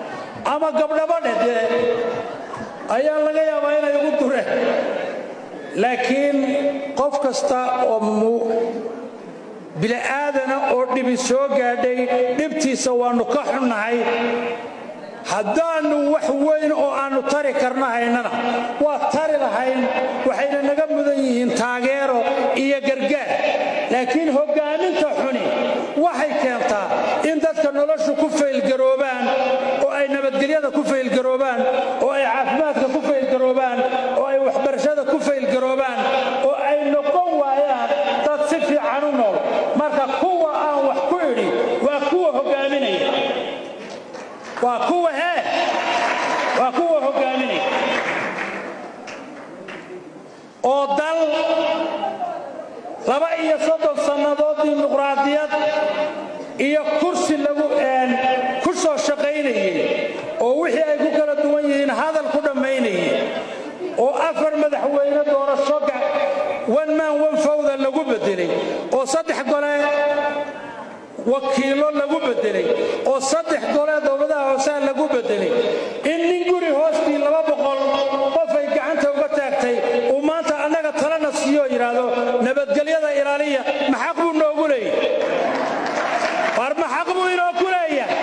ama gabdhaba dhedee ayaa laga yaabaa inay igu dureen laakiin qof kasta oo bili'aadana oo dhibi soo gaadhay dhibtiisa waannu ka xunnahay haddaannu wax weyn oo aannu tari karna haynana waa tari lahayn waxayna naga mudan yihiin taageero iyo gargaar laakiin hoggaaminta xuni waxay keentaa in dadka noloshu ku faylgaroobaan oo ay nabadgelyada ku faylgaroobaan oo ay caafimaadka ku faylgaroobaan oo ay waxbarashada ku faylgaroobaan oo ay noqon waayaan dad si fiican u nool marka kuwa aan wax ku idhi waa kuwa hoggaaminaya waa kuwa hee waa kuwa hoggaaminaya oo dal laba iyo soddon sannadood dimuqraadiyad iyo kursi lagu ku soo shaqaynayey oo wixii ay ku kala duwan yihiin hadal ku dhammaynayey oo afar madaxweyne doorasho wan maan wan fawda lagu beddelay oo saddex gole wakiilo lagu beddelay oo saddex gole dowladaha hooseha lagu beddelay in nin guri hoostii laba boqol qofay gacanta uga taagtay uu maanta annaga talana siiyoo yidhaahdo nabadgelyada ilaaliya maxaq buu noogu leeyahy war maxaq buu inoo ku leeyahay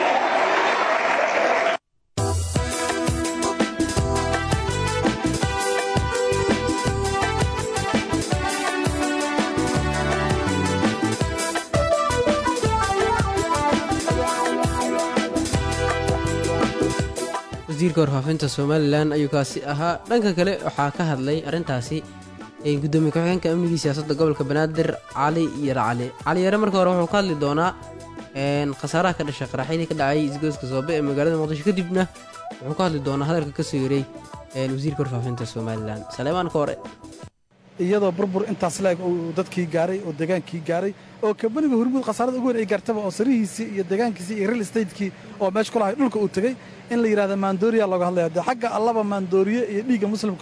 wasiirka warfaafinta somalilan ayuu kaasi ahaa dhanka kale waxaa ka hadlay arrintaasi gudoomiye ku-xigeenka amnigii siyaasadda gobolka banaadir cali yare cali cali yare marka hore wuxuu ka hadli doonaa khasaaraha ka dhashay qaraxyadii ka dhacay isgoyska soobe ee magaalada muqdisho kadibna wuxuu ka hadli doonaa hadalka ka soo yaray wasiirka warfaafinta somalilan saleemaan ka hore iyadoo burbur intaas laeg uu dadkii gaaray oo degaankii gaaray oo kabaniga hormuud khasaarada ugu weyn ay gaartaba oo sarihiisii iyo degaankiisii iyo real estatekii oo meesha ku lahay dhulka uu tegey in la yidhahda maandooriya looga hadlaya dee xagga allaba maandooriye iyo dhiigga muslimka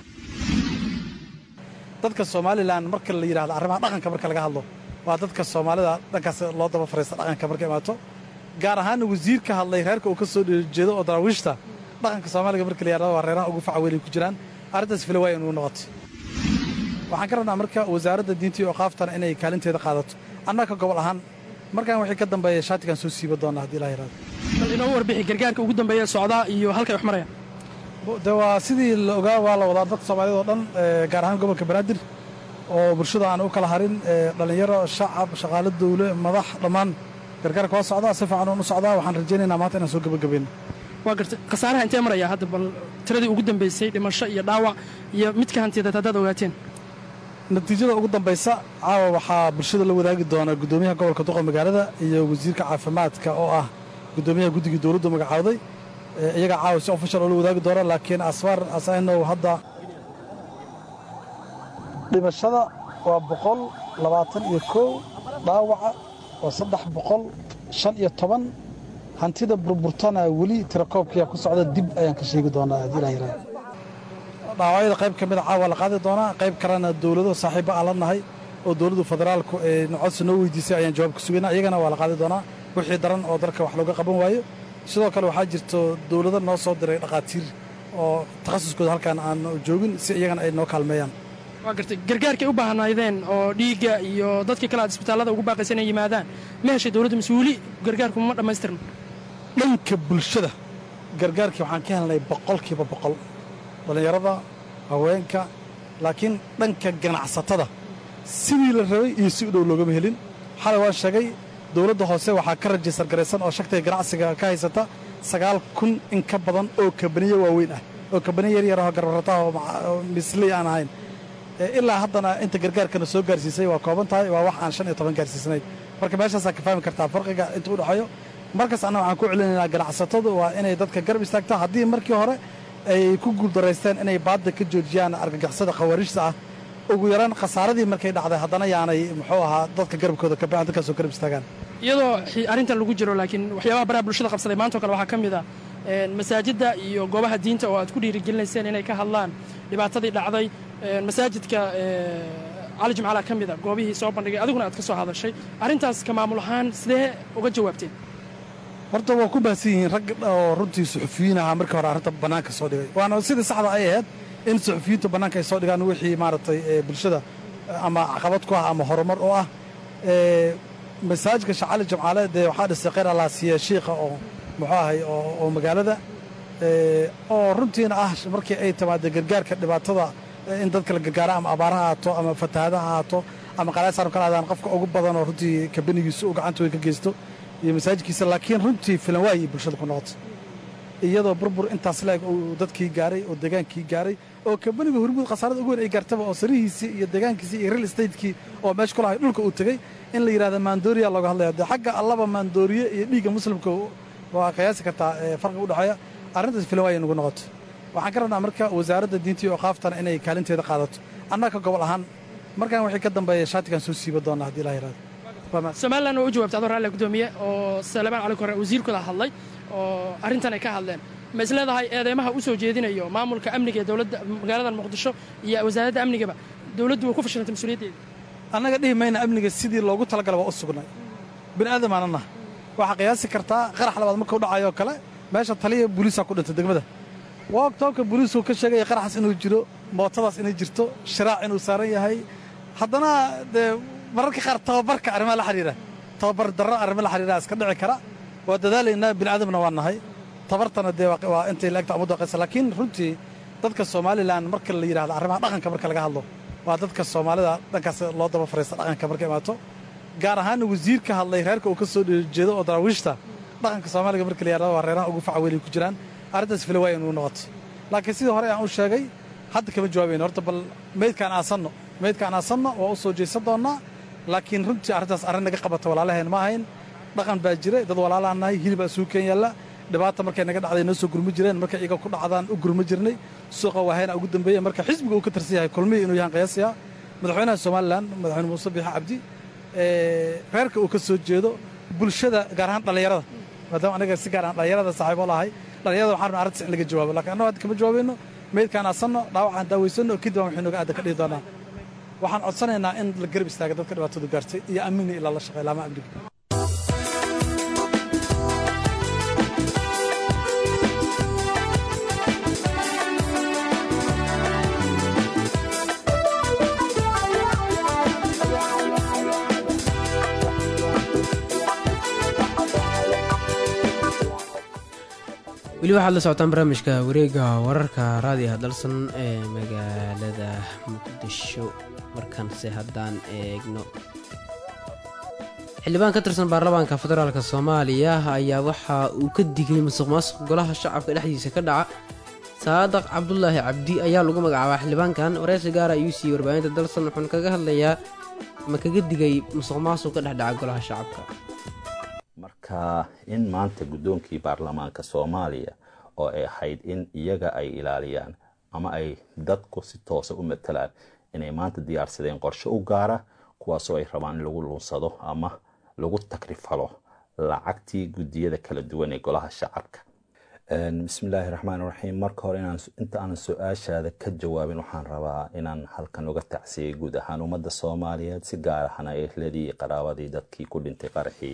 dadka somalilan marka la yidhahdo arrimaha dhaqanka marka laga hadlo waa dadka soomaalida dhankaas loo daba fariista dhaqanka marka imaato gaar ahaana wasiir ka hadlay reerka uu ka soo jeedo oo daraawiishta dhaqanka soomaaliga marka la yidhahdo waa reeraha ugu faca weyn ay ku jiraan arrintaas fila waaya inuu noqoto waxaan ka rabnaa marka wasaaradda diinta iyo oqaaftana inay kaalinteeda qaadato annaga gobol ahaan markaan wixii ka dambeeya shaatigan soo siiba doona haddii ilaha yaraado bal inoo warbixi gargaarka ugu dambeeya socdaa iyo halkay wax marayaan de waa sidii la ogaa waa la wadaa dadka soomaaliyad oo dhan gaar ahaan gobolka banaadir oo bulshada aan u kala harin dhallinyaro shacab shaqaalo dawle madax dhammaan gargaarka waa socdaa si fiican uun u socdaa waxaan rajaynaynaa maanta inaan soo gebagabayno waa gartay khasaaraha intee maraya hadda bal tiradii ugu dambaysay dhimasho iyo dhaawac iyo midka hantiyadeed haddaad ogaateen natiijada ugu dambaysa caawa waxaa bulshada la wadaagi doonaa guddoomiyaha gobolka duqa magaalada iyo wasiirka caafimaadka oo ah guddoomiyaha guddigii dowladdu magacaawday iyagaa caawa si ofishal oo la wadaagi doona laakiin asfar asaynow hadda dhimashada waa boqol labaatan iyo kow dhaawaca waa saddex boqol shan iyo toban hantida burburtana weli tirakoobkiyaa ku socda dib ayaan ka sheegi doonaa haddii ilah yaraado dhaawacyada qayb ka mida caawa la qaadi doonaa qayb kalena dowlado saaxiibba aan la nahay oo dowladdu federaalku ee nocodsi noo weydiisay ayaan jawaab ka sugaynaa iyagana waa la qaadi doonaa wixii daran oo dalka wax looga qaban waayo sidoo kale waxaa jirto dowlado noo soo diray dhakhaatiir oo takhasuskooda halkaan aan joogin si iyagana ay noo kaalmeeyaan waa gartay gargaarkay u baahnaydeen oo dhiigga iyo dadkii kale aad isbitaallada ugu baaqaysa inay yimaadaan ma heshay dowladda mise weli gargaarku ma dhammaystirna dhanka bulshada gargaarkii waxaan ka helnay boqolkiiba boqol dhallinyarada haweenka laakiin dhanka ganacsatada sidii la rabay iyo si u dhow loogama helin xalay waan sheegay dowladda hoose waxaa ka rajistar garaysan oo shagtay ganacsiga ka haysata sagaal kun in ka badan oo kabaniye waaweyn ah oo kabaniye yaryarahoo garbarataha oo misley aan ahayn ilaa haddana inta gargaarkana soo gaarsiisay waa kooban tahay waa wax aan shan iyo toban gaarsiisnayn marka meeshaasaa ka fahmi kartaa farqiga inta u dhexeeyo markaas anna waxaan ku celinaynaa ganacsatadu waa inay dadka garab istaagta haddii markii hore ay ku guuldaraysteen inay baadda ka joojiyaan argagixisada khawaarijta ah ugu yaraan khasaaradii markay dhacday haddana yaanay muxuu ahaa dadka garabkooda ka baan dadkaasoo garab istaagaan iyadoo arrintan lagu jiro laakiin waxyaabaha baraha bulshada qabsaday maantao kale waxaa ka mid ah masaajidda iyo goobaha diinta oo aad ku dhiirigelinayseen inay ka hadlaan dhibaatadii dhacday masaajidka cali jimcala ka mid a goobihii soo bandhigay adiguna aad ka soo hadashay arrintaas ka maamul ahaan sidee uga jawaabteen horta waa ku baahsan yihiin rag oo runtii suxufiyiin ahaa markii hore arrinta bannaanka soo dhigay waana sidii saxda ay ahayd in suxufiyiintu bannaanka ay soo dhigaan wixii maaragtay bulshada ama caqabad ku ah ama horumar oo ah masaajidka shacali jamcaale dee waxaa dhisay kheyr allaasiye shiikha oo muxuu ahay oo magaalada oo runtiina ah markii ay timaado gargaarka dhibaatada in dadka la gargaaro ama abaar ha ahaato ama fatahaada ha ahaato ama qalaasaaran kala adaan qofka ugu badan oo runtii kabanigiisu u gacanta way ka geysto iyo masaajidkiisa laakiin runtii filan waayay bulshada ku noqoto iyadoo burbur intaas leeg uu dadkii gaaray oo degaankii gaaray oo kabaniga hormuud khasaarada ugu weyn ay gaartaba oo sarihiisii iyo degaankiisii iyo real estatekii oo meesha ku lahay dhulka uu tegey in la yidhahda maandooriya looga hadlaya dee xagga allaba maandooriye iyo dhiigga muslimka waa qiyaasi kartaa farqiga udhexeeya arrintaas filan waayay nagu noqoto waxaan ka rabnaa marka wasaaradda diinta iyo oqaaftana inay kaalinteeda qaadato annaga gobol ahaan markaan wixii ka dambeeya shaatigan soo siiba doona haddii ilaha yidhahdo somalilan waa u jawaabtay adoo raalle gudoomiye oo salebaan cali kore wasiirkooda hadlay oo arrintan ay ka hadleen ma is leedahay eedeymaha u soo jeedinayo maamulka amniga ee dowladda magaalada muqdisho iyo wasaaradda amnigaba dowladdu way ku fashilantay mas-uuliyaddeeda annaga dhihi mayna amniga sidii loogu talagala waa u sugnay bini aadamaanana waxaa qiyaasi kartaa qarax labaad marka u dhacayo oo kale meesha taliya booliisaa ku dhintay degmada waa ogtoobka booliisku ka sheegaya qaraxaas inuu jiro mootadaas inay jirto shiraac inuu saaran yahay haddana dee mararka qaar tababarka arrimaha la xidhiira tababar darro arrimo la xidhiira iska dhici kara waa dadaalaynaa bini aadamna waa nahay tabartana dee waa intay laegta ummadda qaysa laakiin runtii dadka somalilan marka la yidhahdo arrimaha dhaqanka marka laga hadlo waa dadka soomaalida dhankaas loo daba fariista dhaqanka marka imaato gaar ahaanna wasiir ka hadlay reerka uu ka soo jeedo oo daraawiishta dhaqanka soomaaliga marka la yidhahdo waa reeraha ugu faca weyn ay ku jiraan arrintaas fila waaya inuu noqoto laakiin sidii hore aan u sheegay hadda kama jawaabayno horta bal meydkaan aasanno meydkaan aasanno waa u soo jeesan doonnaa laakiin runtii arrintaas arrin naga qabata walaalaheen ma ahayn dhaqan baa jira dad walaalaan nahay hilibaa suuken yaalla dhibaata markay naga dhacday noo soo gurma jireen markay iyaga ku dhacdaan u gurma jirnay suuqa waahayna ugu dambeeya marka xisbiga uu ka tirsan yahay kulmihii inuu yahan qiyaasiya madaxweynaha somalilan madaxweyne muuse biixi cabdi reerka uu ka soo jeedo bulshada gaar ahaan dhallinyarada maadaama anaga si gaar aan dhallinyarada saaxiibo lahay dhallinyarada waxaan rabnaa arrintaas in laga jawaabo laakiin annago hadda kama jawaabayno meydkaan aasanno dhaawacaan daawaysanno kadib aan waxay nooga aadan ka dhihi doonaa waxaan codsanaynaa in la garab istaaga dadka dhibaatadu gaartay iyo amniga ilaa la shaqeey laama amniga weli waxaad la socotaan barnaamijka wareega wararka raadiyaha dalsan ee magaalada muqdisho markaanse haddaan eegno xildhibaan ka tirsan baarlamaanka federaalk soomaaliya ayaa waxa uu ka digay musuq maasuq golaha shacabka dhexdiisa ka dhaca saadaq cabdulaahi cabdi ayaa lagu magacaabaa xildhibaankan wareysi gaara ayuu siiyey warbaahinta dalsan wuxuuna kaga hadlayaa ma kaga digay musuq maasuq ka dhex dhaca golaha shacabka marka in maanta guddoonkii baarlamaanka soomaaliya oo ay ahayd in iyaga ay ilaaliyaan ama ay dadku si toosa u matalaan inay maanta diyaarsadeen qorshe u gaara kuwaasoo ay rabaan in lagu lunsado ama lagu takrifalo lacagtii guddiyada kala duwan ee golaha shacabka bismillaahi raxmaan raxiim marka hore inta aanan su-aashaada ka jawaabin waxaan rabaa inaan halkan uga tacsiyay guud ahaan ummadda soomaaliyeed si gaar ahna ehladii iyo qaraabadii dadkii ku dhintay qaraxii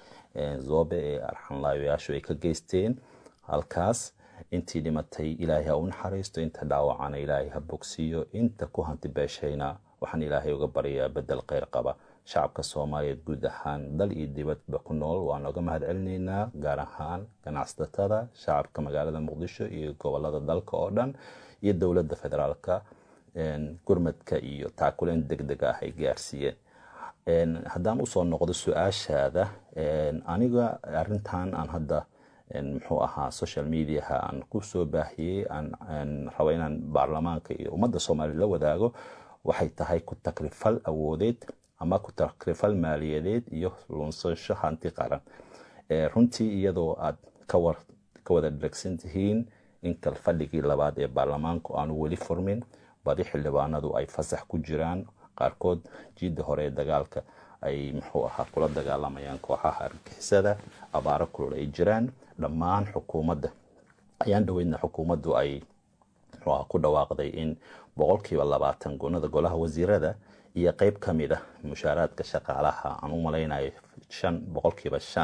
zoobe ee arxanlaayayaashu ay ka geysteen halkaas intii dhimatay ilaahay ha u naxariisto inta dhaawacana ilaahay ha bogsiiyo inta ku hanti beeshayna waxaan ilaahay uga baryayaa bedel kheyr qaba shacabka soomaaliyeed guud ahaan dal iyo dibadba ku nool waan oga mahad celinaynaa gaar ahaan ganacsatada shacabka magaalada muqdisho iyo gobolada dalka oo dhan iyo dowladda federaalka gurmadka iyo taakuleen deg deg ah ay gaarsiiyeen haddaan usoo noqdo su-aashaada aniga arintan aan hadda muxuu ahaa social mediaha aan kusoo baahiyey aan rabo inaan baarlamaanka iyo ummadda soomaaliya la wadaago waxay tahay ku takrifal awoodeed ama ku takrifal maaliyadeed iyo lunsasho hanti qaran runtii iyadoo aad ka wada dhegsan tihiin in kalfadhigii labaad ee baarlamaanku aanu weli furmin badi xildhibaanadu ay fasax ku jiraan qaarkood jiidda hore ee dagaalka ay muxuu ahaa kula dagaalamayaan kooxaha argixisada abaaro kulul ay jiraan dhammaan xukuumadda ayaan dhaweydna xukuumaddu ay muxuu aha ku dhawaaqday in boqolkiiba labaatan gunada golaha wasiirada iyo qeyb ka mid ah mushaaraadka shaqaalaha aan u malaynayo shan boqolkiiba shan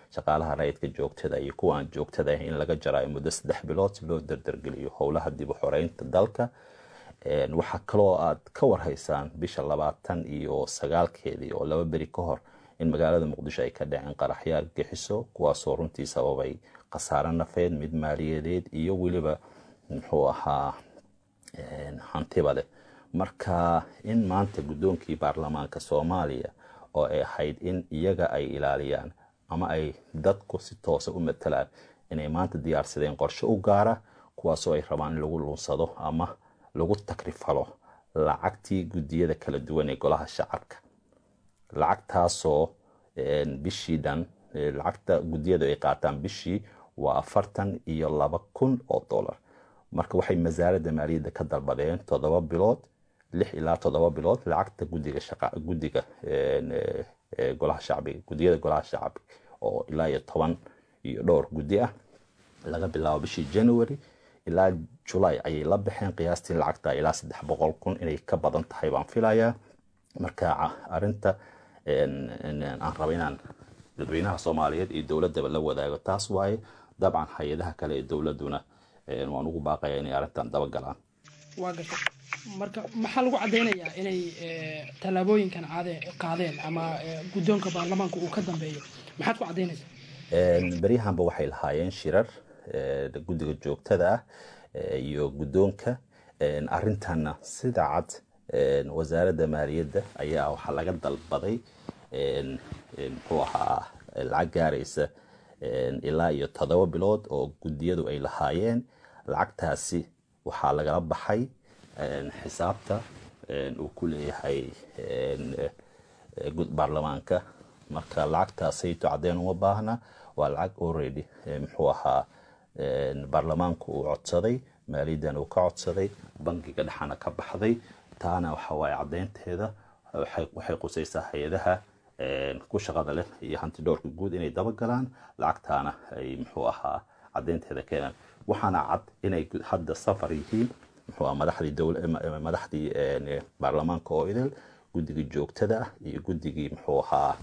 shaqaalaha rayidka joogtada iyo kuwa aan joogtada ah in laga jaraayo muddo saddex bilood si loo dardargeliyo howlaha dib u xoreynta dalka waxaa kaloo aad ka warhaysaan bisha labaatan iyo sagaalkeedii oo laba beri ka hor in magaalada muqdisho ay ka dhaceen qaraxyo argagixiso kuwaasoo runtii sababay khasaare nafeed mid maaliyadeed iyo weliba muxuu ahaa hantiba leh marka in maanta guddoonkii baarlamaanka soomaaliya oo ay ahayd in iyaga ay ilaaliyaan ama ay dadku si toosa u matalaan inay maanta diyaarsadeen qorshe u gaara kuwaasoo ay rabaan in lagu lunsado ama lagu takrifalo lacagtii guddiyada kala duwan ee golaha shacabka lacagtaasoo bishii dhan lacagta guddiyadu ay qaataan bishii waa afartan iyo laba kun oo dollar marka waxay wasaaradda maaliyadda ka dalbadeen toddoba bilood lix ilaa toddoba bilood lacagta gudiga guddiga golaha shacbiga guddiyada golaha shacbiga oo ilaa iyo toban iyo dhowr guddi ah laga bilaabo bishii january ilaa julay ayay la baxeen qiyaastii lacagta ilaa saddex boqol kun inay ka badan tahay baan filayaa marka arinta aan raba inaan dadweynaha soomaaliyeed iyo dowladaba la wadaago taas waaye dabcan hay-adaha kale ee dowladuna waan ugu baaqaya inay arrintan dabagalaan waa garta marka maxaa lagu caddaynayaa inay tallaabooyinkan caade qaadeen ama guddoonka baarlamaanka uu ka dambeeyo maxaad ku caddaynaysaa beryahanba waxay lahaayeen shirar guddiga joogtada ah iyo guddoonka arrintanna sida cad wasaaradda maaliyadda ayaa waxaa laga dalbaday muxuu ahaa lacag gaaraysa ilaa iyo toddoba bilood oo guddiyadu ay lahaayeen lacagtaasi waxaa lagala baxay xisaabta uu ku leeyahay baarlamaanka marka lacagtaasayto caddeyn uma baahna waa lacag already muxuu ahaa baarlamaanku uu codsaday maaliyaddan uu ka codsaday bangiga dhexana ka baxday taana waxa waaye caddeynteeda waxay qusaysaa hay-adaha ku shaqada leh iyo hanti dhowrka guud inay dabagalaan lacagtaana ay muxuu ahaa caddeynteeda keenaan waxaana cad inay hadda safar yihiin muxuu ahaa madaxdii dowla madaxdii baarlamaanka oo idil guddigii joogtada ah iyo guddigii muxuu ahaa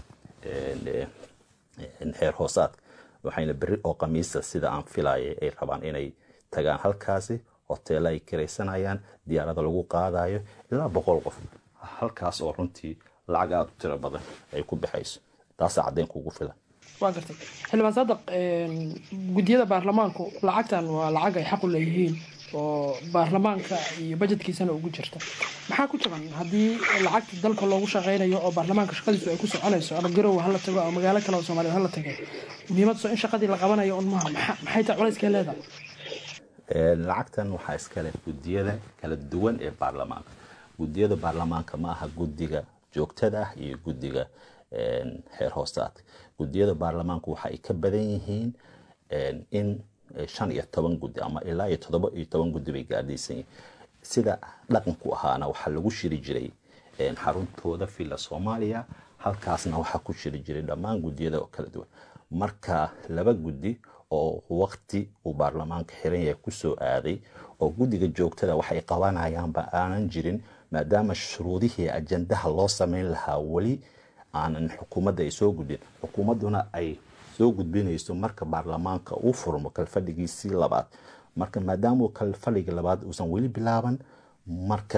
heer hoosaadka waxayna berri oo khamiisa sida aan filayay ay rabaan inay tagaan halkaasi hoteella ay kiraysanayaan diyaarada lagu qaadayo ilaa boqol qof halkaas oo runtii lacag aada u tiro badan ay ku baxayso taasaa caddeyn kugu filan waa gartay xildhibaan saadaq guddiyada baarlamaanku lacagtan waa lacag ay xaq u leeyihiin oo baarlamaanka iyo bajetkiisana ugu jirta maxaa ku jaban haddii lacagta dalka loogu shaqaynayo oo baarlamaanka shaqadiisu ay ku soconayso ama garow hala tago ama magaalo kale oo soomaaliya hala tagay muhiimadso in shaqadii la qabanayo un maaha maxay tahay culayskee leedahay lacagtan waxaa iskale guddiyada kala duwan ee baarlamaanka guddiyada baarlamaanka ma aha guddiga joogtada ah iyo guddiga heer hoosaadka guddiyada baarlamaanku waxa ay ka badan yihiin in shan iyo toban guddi ama ilaa iyo toddoba iyo toban guddi bay gaadhaysan yihiin sida dhaqanku ahaana waxaa lagu shiri jiray xaruntooda villa soomaaliya halkaasna waxaa ku shiri jiray dhammaan guddiyada oo kala duwan marka laba guddi oo waqti uu baarlamaanka xiran yahay kusoo aaday oo guddiga joogtada waxay qabanayaanba aanan jirin maadaama shuruudihii ajandaha loo sameyn lahaa weli aanan xukuumadda ay soo gudbin xukuumadduna ay soo gudbinayso marka baarlamaanka uu furmo kalfadhigiisii labaad marka maadaama kalfadhigii labaad uusan weli bilaaban marka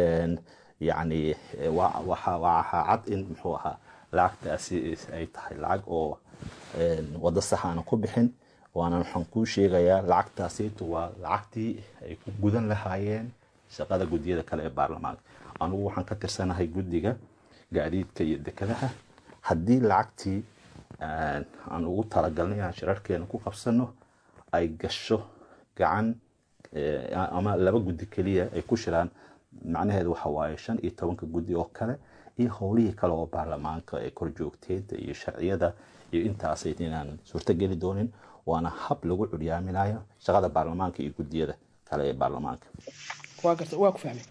yacni waxaa cad in muxuu ahaa lacagtaasi ay tahay lacag oo waddo sax aanan ku bixin waana waxaan kuu sheegayaa lacagtaasiitu waa lacagtii ay ku gudan lahaayeen shaqada guddiyada kale ee baarlamaanka anugu waxaan ka tirsanahay guddiga gaadiidka iyo dekedaha haddii lacagtii aan ugu talagalnay inaan shirarkeena ku qabsano ay gasho gacan ama laba guddi keliya ay ku shiraan macnaheedu waxa waaye shan iyo tobanka guddi oo kale iyo howlihii kale oo baarlamaanka ee korjoogteeda iyo sharciyada iyo intaasay inaan suurtogeli doonin waana hab lagu curyaaminayo shaqada baarlamaanka iyo guddiyada kale ee baarlamaanka waa garta waa ku fahmay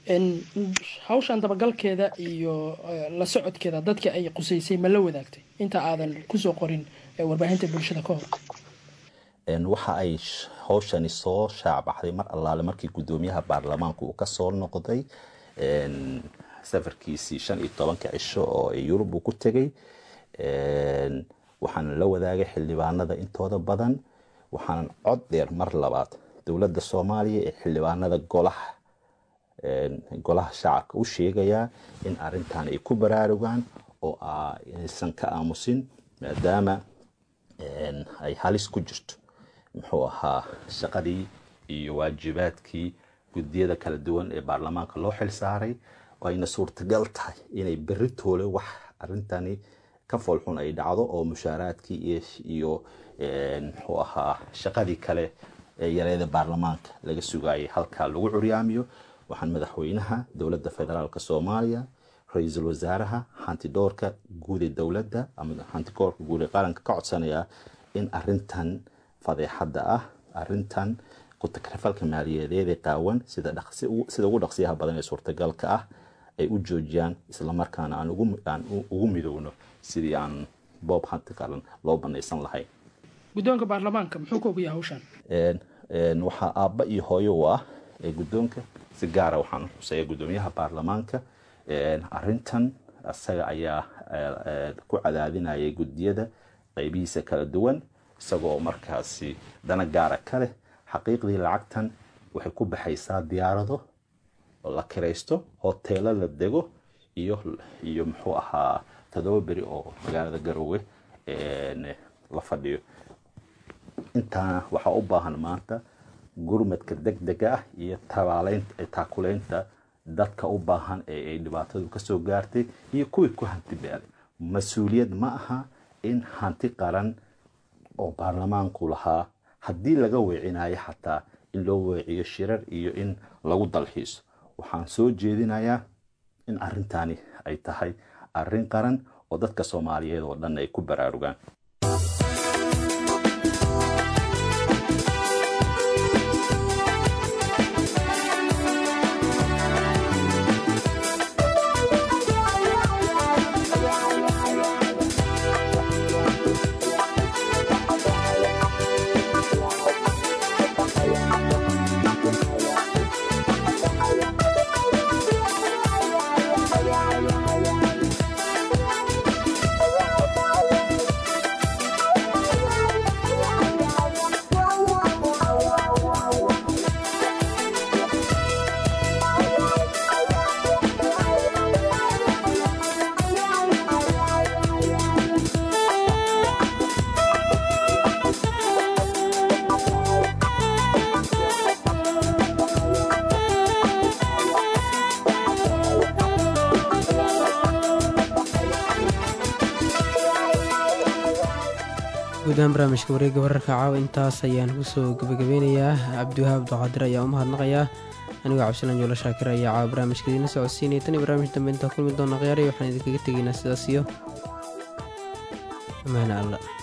hawshan dabagalkeeda iyo la socodkeeda dadka ay qusaysay ma la wadaagtay inta aadan kusoo qorin warbaahinta bulshada ka hor waxa ay hawshani soo shaacbaxday mar allaale markii guddoomiyaha baarlamaanka uu kasoo noqday safarkiisii shan iyo tobanka cisho oo yurub uu ku tegay waxaana la wadaagay xildhibaanada intooda badan waxaanan cod dheer mar labaad dowladda soomaaliya ee xildhibaanada golaha golaha shacabka u sheegayaa in arintan ay ku baraarugaan oo aysan ka aamusin maadaama ay halis ku jirto muxuu ahaa shaqadii iyo waajibaadkii guddiyada kala duwan ee baarlamaanka loo xil saaray ayna suurtagal tahay inay berri toole wax arintani ka foolxun ay dhacdo oo mushaaraadkii iyo muxuu ahaa shaqadii kale ee yareeda baarlamaanka laga sugayay halkaa lagu curyaamiyo waxaan madaxweynaha dowladda federaalk soomaaliya ra-iisul wasaaraha hantidhoorka guud ee dowladda ama hantidhoorka guud ee qaranka ka codsanayaa in arintan fadeexadda ah arintan ku-takrifalka maaliyadeed ee qaawan sida ugu dhaqsiyaha badan ee suurtagalka ah ay u joojiyaan islamarkaana aan ugu midowno sidii aan boob hanti qaran loo banaysan lahayn guddoonka baarlamaanka muxuu ka ogyahay hawshan waxaa aabba iyo hooyo u ah ee guddoonka si gaara waxaan xuseeya guddoomiyaha baarlamaanka arintan isaga ayaa ku cadaadinayay guddiyada qaybihiisa kala duwan isagoo markaasi dana gaara ka leh xaqiiqdii lacagtan waxay ku baxaysaa diyaarado la kiraysto hoteelo la dego iyo iyo muxuu ahaa toddoba beri oo magaalada garoowe la fadhiyo intaana waxaa u baahan maanta gurmadka deg dega ah iyo taakuleynta dadka u baahan ee ay dhibaatadu kasoo gaartay iyo kuwii ku hanti beelay mas-uuliyad ma aha in hanti qaran oo baarlamaanku lahaa haddii laga weecinayo xataa in loo weeciyo shirar iyo in lagu dalxiiso waxaan soo jeedinayaa in arintani ay tahay arin qaran oo dadka soomaaliyeed oo dhan ay ku baraarugaan guudahaan barnaamijka wareegga wararka caawa intaas ayaan kusoo gabagabeynayaa cabdiwahaab abduqaadir ayaa u mahadnaqayaa anigoo cabdisalaan joolo shaakir ayaa caawa barnaamijka idiina socodsiinaya tan iyo barnaamij dambe intaa kulmi doona khiyaaraya waxaan idinkaga tegaynaa sidaas iyo amaana alla